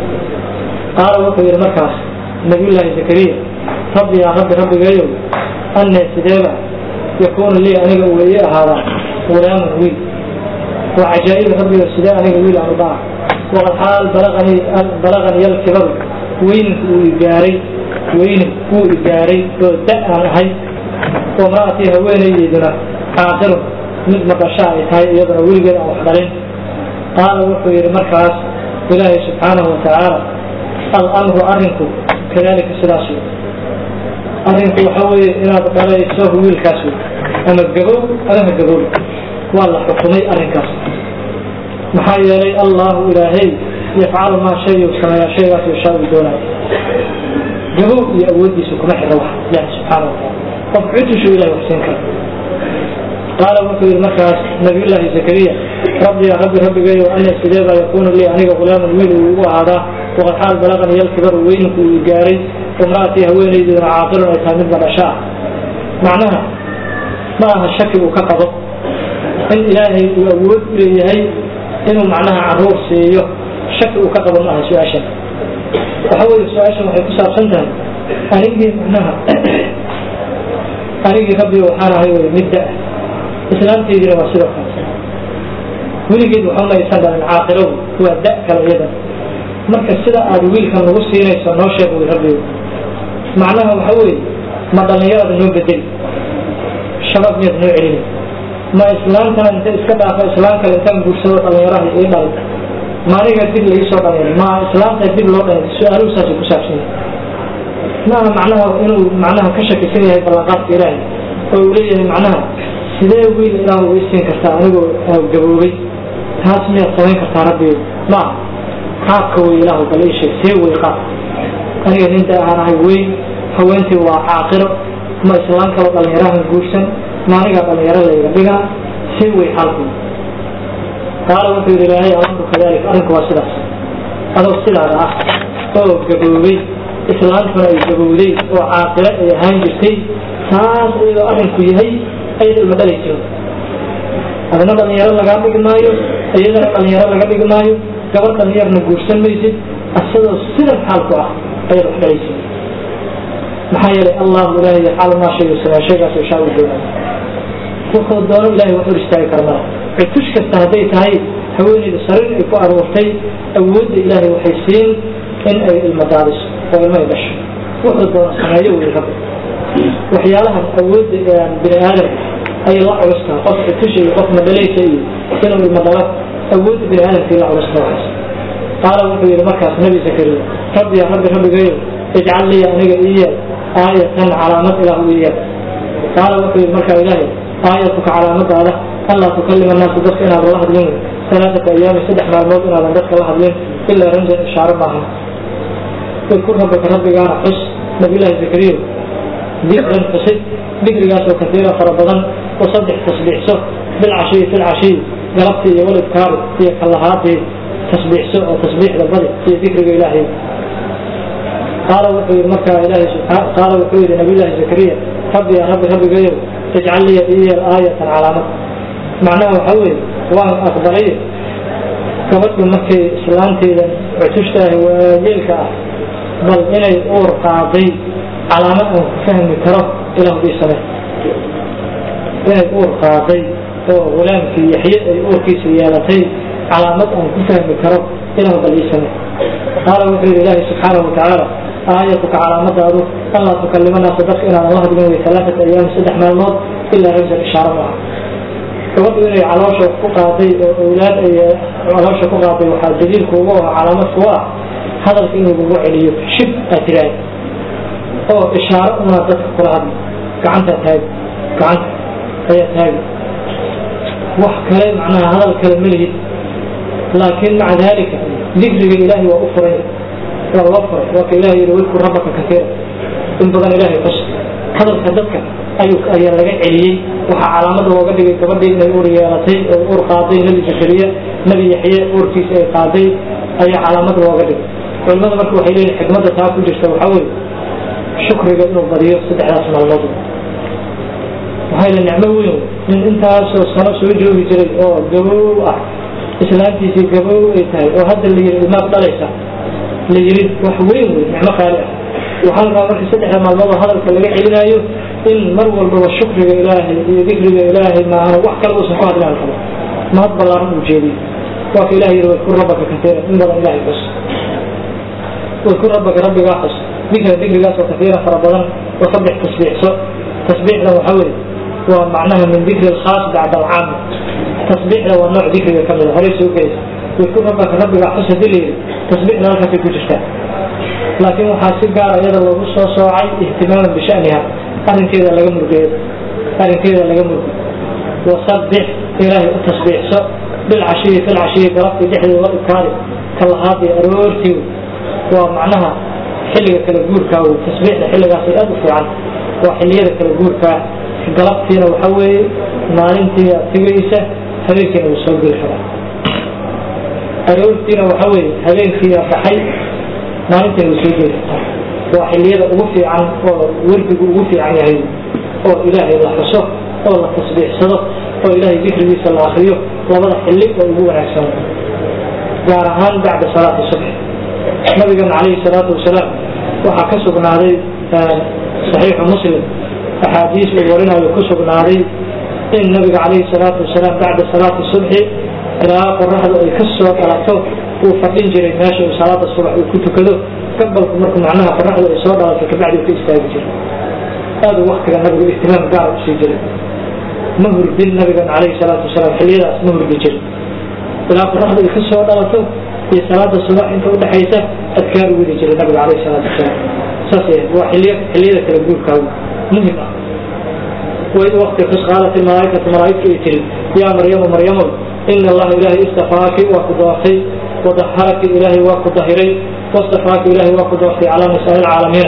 qaala wuxuu yidhi markaas nabiyullaahi zakariya rabbi yaa rabbi rabbigeeyow anne sideeba yakuunu lii aniga uu ii ahaadaa gulaamun wiil waa cajaa'ib rabbigo sidee aniga wiil aan udhaa waqad xaal balaqanii balaqani alkibaru weyninku uu igaaray weynin wuu igaaray oo da aan ahay oo mra'atii haweenaydeyduna caaqirun mid maqasha ay tahay iyaduna weligeed aan wax dhalin qaala wuxuu yidhi markaas ilaahay subxaanahu watacaala alamru arrinku kadalika sidaas wey arrinku waxa weeye inaad dhalayso wiilkaas wey ama gabow amaha gabow waa la xukumay arrinkaas maxaa yeelay allahu ilaahay yafcalu maa shay uu sameeyaa shaygaas yashaa uu doonayo gabow iyo awooddiisa kuma xidha wax ilahi subxaana wataala qof cudushu ilahi waxsiin kara qaala wuxuu yidhi markaas nabiyullaahi zakariya rabbi ya rabbi rabbigeeyo ana sidee baa yakuunu lii aniga gulaaman wiil uu igu ahaadaa waqad xaal balaqani yalkibaru weyninku uu gaaray imra'atii haweenaydeeduna caaqilun ay tahay mid badhasho ah macnaha ma aha shaki uu ka qabo in ilaahay uu awood u leeyahay inuu macnaha caruur siiyo shaki uu ka qabo ma aha su-aashan waxa weeye su-aashan waxay ku saabsan tahay anigii macnaha anigii rabbi waxaan ahay wey mid da islaamteydina waa sidoo kale weligeed waxama aysan dhalin caaqiladu waa da kale iyadan marka sida aada wiilkan nagu siinayso noo sheeg wy rabbigu macnaha waxa weeye ma dhallinyarada noo bedeli shabaab miyaad noo celini ma islaamtan inta iska dhaafa islaam kale intaan guursado dhallinyaraha ii dhalay maaniga dib laii soo dhalinyaro ma islaamta dib loo dhalay su-aaluhu saasay ku saabsan yahay maaha macnaha inuu macnaha ka shakisan yahay ballanqaadka ilaahay oo uu leeyahay macnaha sidee wiil ilaah uga siin kartaa anigoo gaboobay taas miyaad samayn kartaa rabbiyo maaha qaabka wey ilaahu bal ii sheeg see wey qaab aniga ninta ahaan ahay weyn haweentii waa caaqiro ma islaam kaloo dhallinyarahan guursan ma anigaa dhallinyaro layga dhigaa see wey xaalku qaala wuxuu yidhi ilaahay alamru kadalik arrinku waa sidaas adoo sidaada ah oo gaboobay islaamtuna ay gabowday oo caaqilo ay ahaan jirtay taas iyadoo arrinku yahay ayada ilma dhalay jiro adna dhallinyaro lagaa dhigi maayo iyadana dhallinyaro laga dhigi maayo gabadh dhallinyarna guursan maysid asadoo sidan xaalku ah ayaad wax dhalaysid maxaa yeelay allahu ilaahay xaal maa shay samaa shaygaas ishaa u doonay wuxuu doono ilahay wax hor istaagi kara mala cutush kasta hadday tahay haweeneyda sariir ay ku aruurtay awoodda ilaahay waxay siin in ay ilma daadiso oo ilma ay dhasho wuxuu doono sameeyo wey rabbi waxyaalahan awoodda bini aadam ayay la culus tahay qof cutusha iyo qof madhalaysa iyo inuu ilma dhalo awoodda bini aadamkii la culus tahay qaala wuxuu yidhi markaas nabi zakariya rabbi ya rabbi rabbigayo ijcal liya aniga iya aayatan calaamad ilaah u iya qaala wuxuu yidhi markaa ilaahay aayatuka calaamadaada anlaa tukalima naasa dadka inaadan la hadlin alaaata ayaami saddex maalmood inaadan dadka la hadlin ilaa ramsan ishaaro maahan idkur rabbaka rabbigaana xus nabiyullaahi zakariya dikran xusid dikrigaasoo kasiira fara badan oo saddex tasbiixso bilcashiyi filcashiyi galabtii iyo walibkaari iyo kallahaadii tasbiixso oo tasbiixda badi iyo dikriga ilaahay qaala wuxuu yidhi markaa ilaahay subxaa qaala wuxuu yidhi nabiyullaahi zakariya rabbi ya rabbi rabbigayow ijcal liya iyeel aayatan calaamad macnaha waxaa weeye waan aqbalay gabadhu markay islaanteeda cutushtaah waayeelka ah bal inay uur qaaday calaamad aan ku fahmi karo ilah ii samey inay uur qaaday oo hulaamkii yaxye ay uurkiisa yeelatay calaamad aan ku fahmi karo ilah bal ii samey qaala wuxuu yidhi ilaahi subxaanahu watacaala aayatuka calaamadaadu anlaa tukalima naasa dadka inaadan la hadlin wey alaaata ayaam saddex maalmood ilaa ramsan ishaaro maaha gabadhu inay caloosha ku qaaday oo awlaad ay caloosha ku qaaday waxaa daliilku ugu ah calaamad ku ah hadalka in lagugu celiyo shib aad tiraahda oo ishaaro una dadka kula hadlo gacantaa taagi gacanta ayaa taagi wax kale macnaha hadal kale ma lihid laakiin maca daalika dikriga ilaahay waa u furay waa loo furay waa ka ilahay yihi wadkur rabbaka kasiira in badan ilaahay xus hadalka dadka ayuu ayaa laga celiyey waxaa calaamada looga dhigay gabadhii inay uur yeelatay oo uur qaaday nebi zakariya nebi yaxye uurkiisa ay qaaday ayaa calaamad looga dhigay culimada marka waxay leeyihin xikmadda taa ku jirta waxaa weeye shukriga inuu badiyo saddexdaas maalmood waxaa yidhi nicmo weyn nin intaasoo sano soo joogi jiray oo gabow ah islaantiisii gabow ay tahay oo hadda la yidhi ilmaad dhalaysa la yidhi wax weyn wey nicmo qaali ah waxaa la rabaa marka saddexda maalmood oo hadalka laga celinaayo in mar walbaba shukriga ilaahay iyo dikriga ilaahay maahana wax kale uusan ku hadlaan karo mahad ballaaran uu jeediyo waa ka ilahay yidhi wadkur rabbaka kasiira in badan ilaahay xus wadkur rabbaka rabbigaa xus dikra dikrigaasoo kasiira fara badan oo saddex tasbiixso tasbiixdan waxaa weeye waa macnaha min dikri alkhaas bacda alcaam tasbiixda waa nooc dikriga ka mida horey soo gelaysa wadkur rabbaka rabbigaa xus hadii la yidhi tasbiixda halkaasay ku jirtaa laakiin waxaa si gaara iyada loogu soo soocay ihtimaaman bishaniha arrinkeeda laga murgeeyo arrinkeeda laga murgo wasabbix ilaahay u tasbiixso bilcashiyi filcashiyi galabtii dhexdeeda la ibkaari kalahaadii aroortii waa macnaha xilliga kala guurkaa wey tasbiixda xilligaasay aada u fiican waa xilliyada kala guurkaa galabtiina waxaa weeye maalintii aad tegaysa habeenkiina wuu soo geli karaa aroortiina waxaa weeye habeenkiiyaa baxay maalintiina way soo geli kartaa waa xilliyada ugu fiican oo werdigu ugu fiican yahay oo ilaahay la xuso oo la tasbiixsado oo ilaahay dikrigiisa la akriyo labada xilli oo ugu wanaagsan gaar ahaan bacda salaati subx nabigan calayhi salaatu wasalaam waxaa ka sugnaaday saxiixu muslim axaadiis uu warinayo ku sugnaaday in nabiga calayhi salaatu wasalaam bacda salaati subxi ilaa qoraxdu ay ka soo dhalato uu fadhin jiray meesha uu salaada subax uu ku tukado gabalku marku macnaha qoraxda ay soo dhalatay kabacdi uu ka istaagi jiray aada u waktiga nabigu ihtimaam gaara usii jiray ma hurdin nabigan calayhi salaatu wasalaam xilliyadaas ma hurdi jirin ilaa qoraxda ay ka soo dhalato iyo salaada subax inta udhexaysa adkaar u wadi jiray nabiga calayhi salaatu wasalaam saas waa xiliy xilliyada kala guurkaa muhim ah waid wakti xus qaalat ilmalaaikatu malaaigtu ay tiri yaa maryamu maryamow ina allaha ilaahay istafaaki waa ku doortay wadaharaki ilaahay waa ku dahiray wastafaaki ilaahay waa ku doortay calaa nisaai lcaalamiina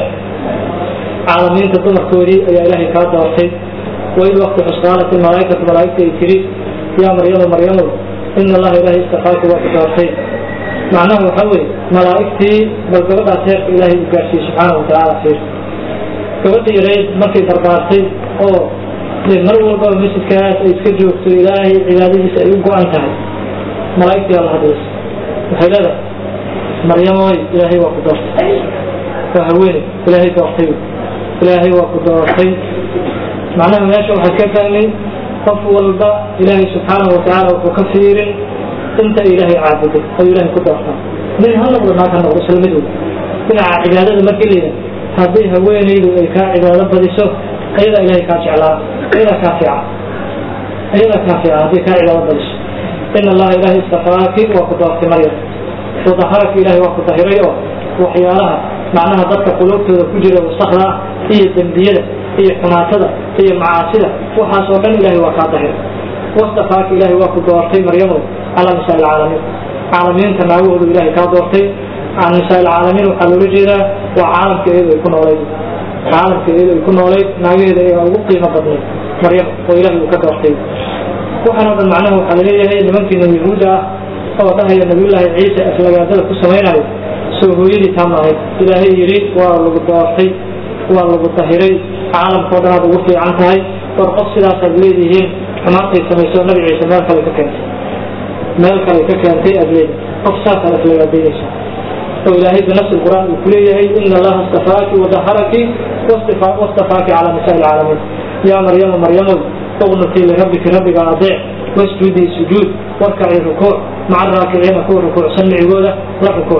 caalamiinta dumarkoodii ayaa ilaahay kaa doortay waid wakti xus qaalat ilmalaaikatu malaaigtu ay tiri yaa maryamu maryamow ina allaha ilaahay istafaaki waa ku doortay macnaha waxaa weye malaa'igtii bal gabadhaas heerka ilaahay u gaarsiiyey subxaana watacaala fiir gabadha yareyd markay barbaartay oo de mar walbaba masjidkaas ay iska joogto ilaahay cibaadadiisa ay u go-an tahay malaa'igtii alla hadlaysa waxay leedahay maryamoy ilaahay waa ku doortay waa haweene ilaahay doortay ilaahay waa ku doortay macnaha meesha waxaad ka fahmay qof walba ilaahay subxaanahu watacaala wuxuu ka fiirin inta ilaahay caabuday ayuu ilahay ku doortaa nin ha noqdo naag ha noqdo isla mid wey dhinaca cibaadada markii la yidhaha haddii haweenaydu ay kaa cibaado badiso ayadaa ilahay kaa jeclaa ayadaa kaa fiica ayadaa kaa fiica haddii kaa cibaado badiso in allaha ilahay istafaaki waa ku doortay maryam wadaharaki ilahay waa ku dahiray oo waxyaalaha macnaha dadka quluubtooda ku jira wasakda iyo dembiyada iyo xumaatada iyo macaasida waxaas oo dhan ilahay waa kaa dahiray wastafaaki ilahay waa ku doortay maryamow calaa nisaa ilcaalamiin caalamiinta naagahoodu ilahay kaa doortay can nisaa ilcaalamiin waxaa loola jeedaa waa caalamka iyadu ay ku noolayd caalamka iyadu ay ku noolayd naagaheeda ayaa ugu qiimo badnayd maryam oo ilahay uu ka doortay waxaan oo dhan macnaha waxaa laleeyahay nimankiina yahuudda ah oo dhahaya nabiyullaahi ciise aflagaadada ku samaynayo soo hooyadii taa maahayd ilaahay yidhi waa lagu doortay waa lagu dahiray caalamkao dhan aad ugu fiican tahay war qof sidaasaad leedihiin xumaantay samayso nabi ciise meel kale ka keentay meel kale ka keentay aad leedi qof saasaad aflagaadaynaysa oo ilaahay binafsi qur'aan uu kuleeyahay ina allaha istafaaki wadaharaki wastafaaki calaa nisaa ilcaalamiin yaa maryama maryamow uqnutii lirabbiki rabbiga adeec wasjudii sujuud warkacii rukuuc maca raakiciina kuwa rukuucsan micigooda la rukuuc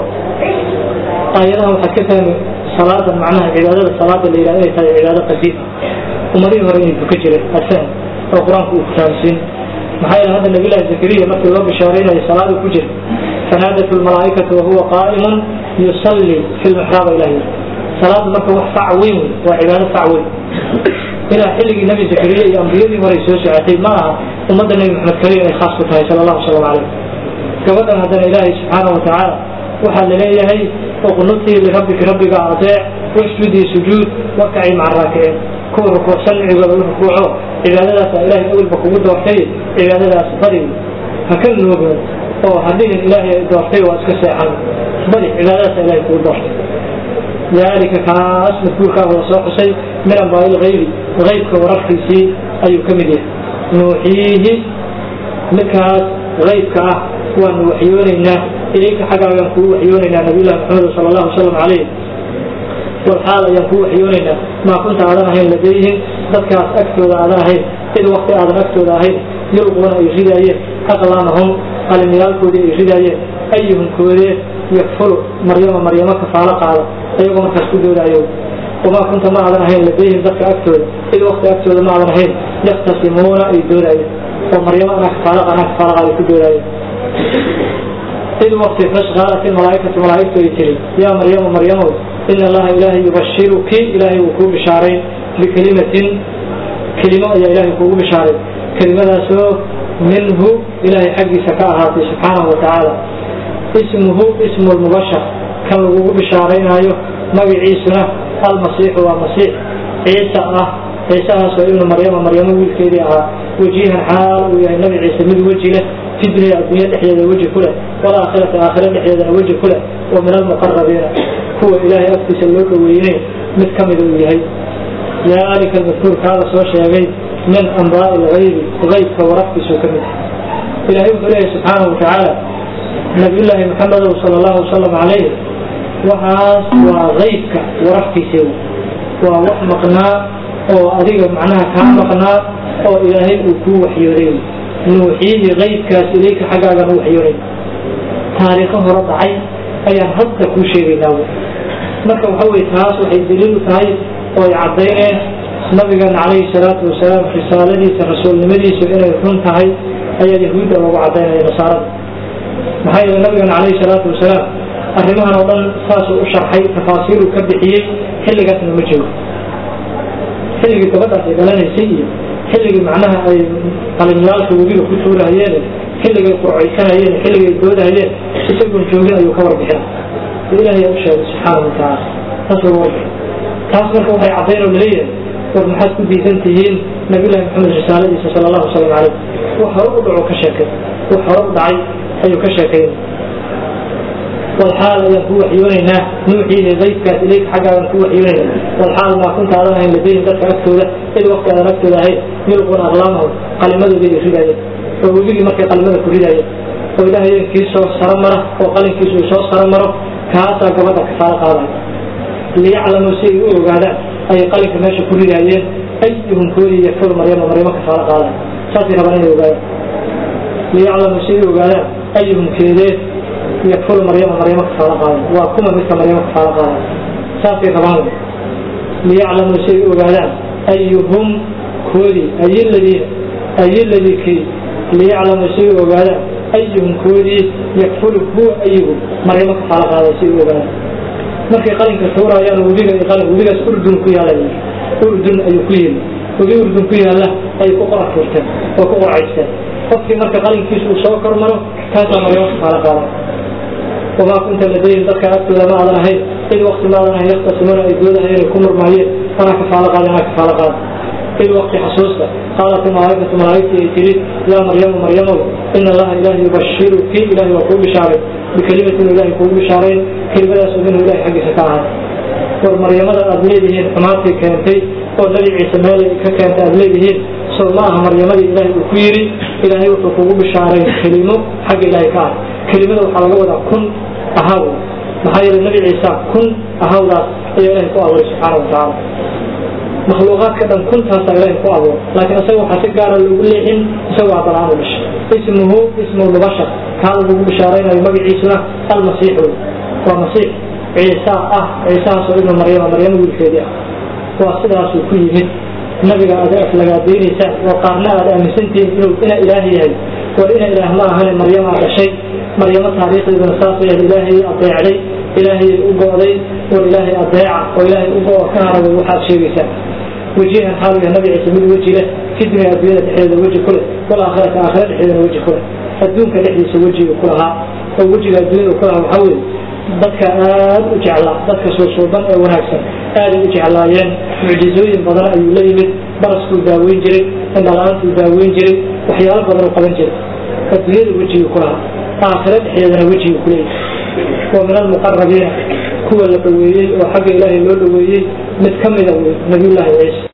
aayadaha waxaad ka fahmi salaada macnaha cibaadada salaada la yidhaha inay tahay cibaado qadiim ummadihii hore inay tuka jireen adfaham oo qur-aanku uu kufahamsiin maxaa yeele hadda nabiyullahi zakariya markii loo bishaaraynayo salaadu ku jira fanaadat lmalaa'ikatu wahuwa qaa'imun yusalli fi lmixraaba ilahi salaadu marka wax fac weyn wey waa cibaado fac weyn ilaa xilligii nabi zakariya iyo ambiyadii hore soo socotay ma aha ummadda nebi maxamed kaliya inay khaas ku tahay sala allahu salam calayh gabadhan haddana ilaahay subxaana wa tacaala waxaa laleeyahay uqnutii lirabbiki rabbiga adeec wasjudii sujuud warkacii maca raakiciin kuwa rukuucsan micigooda u rukuuco cibaadadaasa ilaahay awalba kugu doortay cibaadadaas badi ha ka noogin oo hadhihin ilaahay doortay waa iska seexan badi cibaadadaasa ilahay kugu doortay dalika kaas madkuurkaa wada soo xusay min ambaa'i lgaybi gaybka wararkiisii ayuu ka mid yahay nuuxiihi midkaas gaybka ah waanu waxyoonaynaa ilayka xaggaagaan kuu waxyoonaynaa nabiyullahi maxamed sala allahu wasalam calayh walxaal ayaan kuu waxyoonaynaa maa kunta aadan ahayn ladayhim dadkaas agtooda aadan ahayn id wakti aadan agtooda ahayn yulquuna ay ridaayeen aqlaamahum qalimiyaalkoodii ay ridaayeen ayuhum koodee yakfulu maryama maryamo kafaalo qaada ayagoo markaas ku doodaayo wamaa kunta ma aadan ahayn ladayhim dadka agtooda id wakti agtooda ma aadan ahayn yaktasimuuna ay doodaayeen oo maryamo anaa kafaalo anaa kafaalo qaada ku doodaayo id wakti fas qaalat ilmalaa'ikatu malaa'igtu ay tiri yaa maryamu maryamow ina allaha ilaahay yubashiruki ilaahay wuu kuu bishaaray bikelimatin kelimo ayaa ilaahay kuugu bishaaray kelimadaasoo minhu ilaahay xaggiisa ka ahaatay subxaanahu wa tacaala ismuhu ismu lmubashar kan lagugu bishaaraynaayo magaciisuna almasiixu waa masiix ciisa ah ciisahaasoo ibnu maryama maryamo wiilkeedii ahaa wajihan xaal uu yahay nabi ciise mid weji leh fi dunya addunya dhexdeeda weji ku leh walaakhirati aakhira dhexdeedana weji ku leh wa min almuqarabiina kuwa ilaahay agtiisa loo dhoweynay mid ka mida uu yahay daalika almadkuurkaa la soo sheegay min ambaa'i lgaybi gaybka warafkiisuu ka mid yahay ilahay wuxuu leeyahay subxaanahu wa tacaala nabiyullaahi maxamedow sala allahu wasalam calayh waxaas waa gaybka warafkiisa waa wax maqnaa oo adiga macnaha kaa maqnaa oo ilaahay uu kuu waxyooday nuuxiihi gaybkaas ilayka xaggaagan u waxyoonay taariikho hore dhacay ayaan hadda kuu sheegaynaa marka waxa weye taas waxay daliil u tahay oo ay caddayneen nabigan calayhi salaatu wasalaam risaaladiisa rasuulnimadiisu inay run tahay ayaa yahuudda loogu caddaynaya nasaarada maxaa yeele nabigan calayhi salaatu wasalaam arrimahan oo dhan saasuu u sharxay tafaasiiluu ka bixiyey xilligaasna ma joogo xilligii gabadhaas ay dhalanaysay iyo xilligii macnaha ay qalimyaalka webiga ku tuurahayeen xilligay qurcaysanayeen xilligay doodahayeen isagoon joogin ayuu ka warbixina ilaahay u sheegay subxaana watacaala taas lagu warbixin taas marka waxay caddayn oo laleeyahay war maxaad ku diisan tihiin nabiyullahi maxamed risaaladiisa sala allahu wasalam caleyh wax hore u dhaco ka sheekay wax hore u dhacay ayuu ka sheekayn walxaal ayaan ku waxyoonaynaa nuuxiihi daydkaas ilayka xaggaadan ku waxyoonaynaa walxaal maa kunta aadan ahayn ladayhim dadka agtooda id waqti aadan agtooda ahayn yulquuna aqlaamahum qalimadooda ay ridaayeen oo webigii markay qalimada ku ridaayeen oo ilaahayeen kii soo saro mara oo qalinkiisu uu soo saro maro kaasaa gabadha kafaalo qaadaya liyaclamuu si ay u ogaadaan ayay qalinka meesha ku ridaayeen ayuhum koodii yakfuru maryama maryamo kafaalo qaadaya saasay rabaan inay ogaadaan liyaclamuu si ay u ogaadaan ayuhum keedee yakfuru maryama maryamo kafaalo qaadan waa kuma midka maryamo kafaalo qaadan saasay rabaan liyaclamuu si ay u ogaadaan ayuhum koodii ayiladiina ayiladii kii liyaclamuu si ay u ogaadaan ayuhum koodii yakfuru huwa ayigu maryamo kafaalo qaadan si ay u ogaadaan markay qalinka tuurayaan webiga qalin webigaas urdun ku yaala urdun ayuu ku yimi webi urdun ku yaalla ayay ku qora tuurteen oo ku qorcaysteen qofkii marka qalinkiisa uu soo kormaro kaasaa maryamo kafaalo qaadan wamaa kunta ladayhim dadka agtooda ma aadan ahayn id wakti ma aadan ahayn yaktasimuna ay doodahayeen ay ku murmaayeen anaa kafaalo qaada anaa kafaalo qaada id wakti xasuusta qaalat malaaikatu malaaigtii ay tiri yaa maryamu maryamow ina allaha ilahi yubashiruki ilahi waa kuu bishaaray bikelimatin ilahi kuugu bishaarayn kelimadaasoo minhu ilahi xaggiisa ka ahay war maryamada aad leedihiin xumaantii keentay oo nabi ciise meelay ka keentay aad leedihiin sow ma aha maryamadii ilaahay uu ku yidhi ilaahay wuxuu kugu bishaarayn kelimo xagga ilaahay ka ah kelimada waxaa laga wadaa kun ahaw maxaa yeele nabi ciisa kun ahawdaas ayaa ilahay ku abuuray subxaana watacaala makhluuqaadka dhan kuntaasaa ilahay ku abuuray laakiin isaga waxaa si gaara loogu leexin isagoo abalaan u dhashay ismuhu ismu mubashar kaada lagu bishaaraynayo magaciisuna almasiix wey waa masiix ciisa ah ciisahaasoo ibnu maryama maryamo wiilkeedii ah waa sidaasuu ku yimid nabiga aad aflagaadaynaysaa oo qaarna aad aaminsantihiin inuu ina ilaah yahay war ina ilaah ma ahane maryamaa dhashay maryamo taariikhdeeduna saasay ahayd ilaahay adeecday ilaahayay u go'day war ilaahay adeeca oo ilaahay u go'o ka haraway waxaad sheegaysaa wejihan xaaluya nabi ciise mid weji leh fi dunya adduunyada dhexdeeda weji ku leh walaakhirata aakhira dhexdeedana weji ku leh adduunka dhexdiisa wejiga ku lahaa oo wejiga adduunyada ku lahaa waxaa weeye dadka aad u jeclaa dadka suusuuban ee wanaagsan aaday u jeclaayeen mucjizooyin badan ayuu la yimid baraskuu daaweyn jiray indhala-aantuu daaweyn jiray waxyaalo badan u qaban jiray adduunyada wejiga ku lahaa aakhira dhexdeedana wejiga ku leeyahay wa min almuqarabiina kuwa la dhoweeyey oo xagga ilaahay loo dhoweeyey mid ka mida wey nabiyullaahi ciise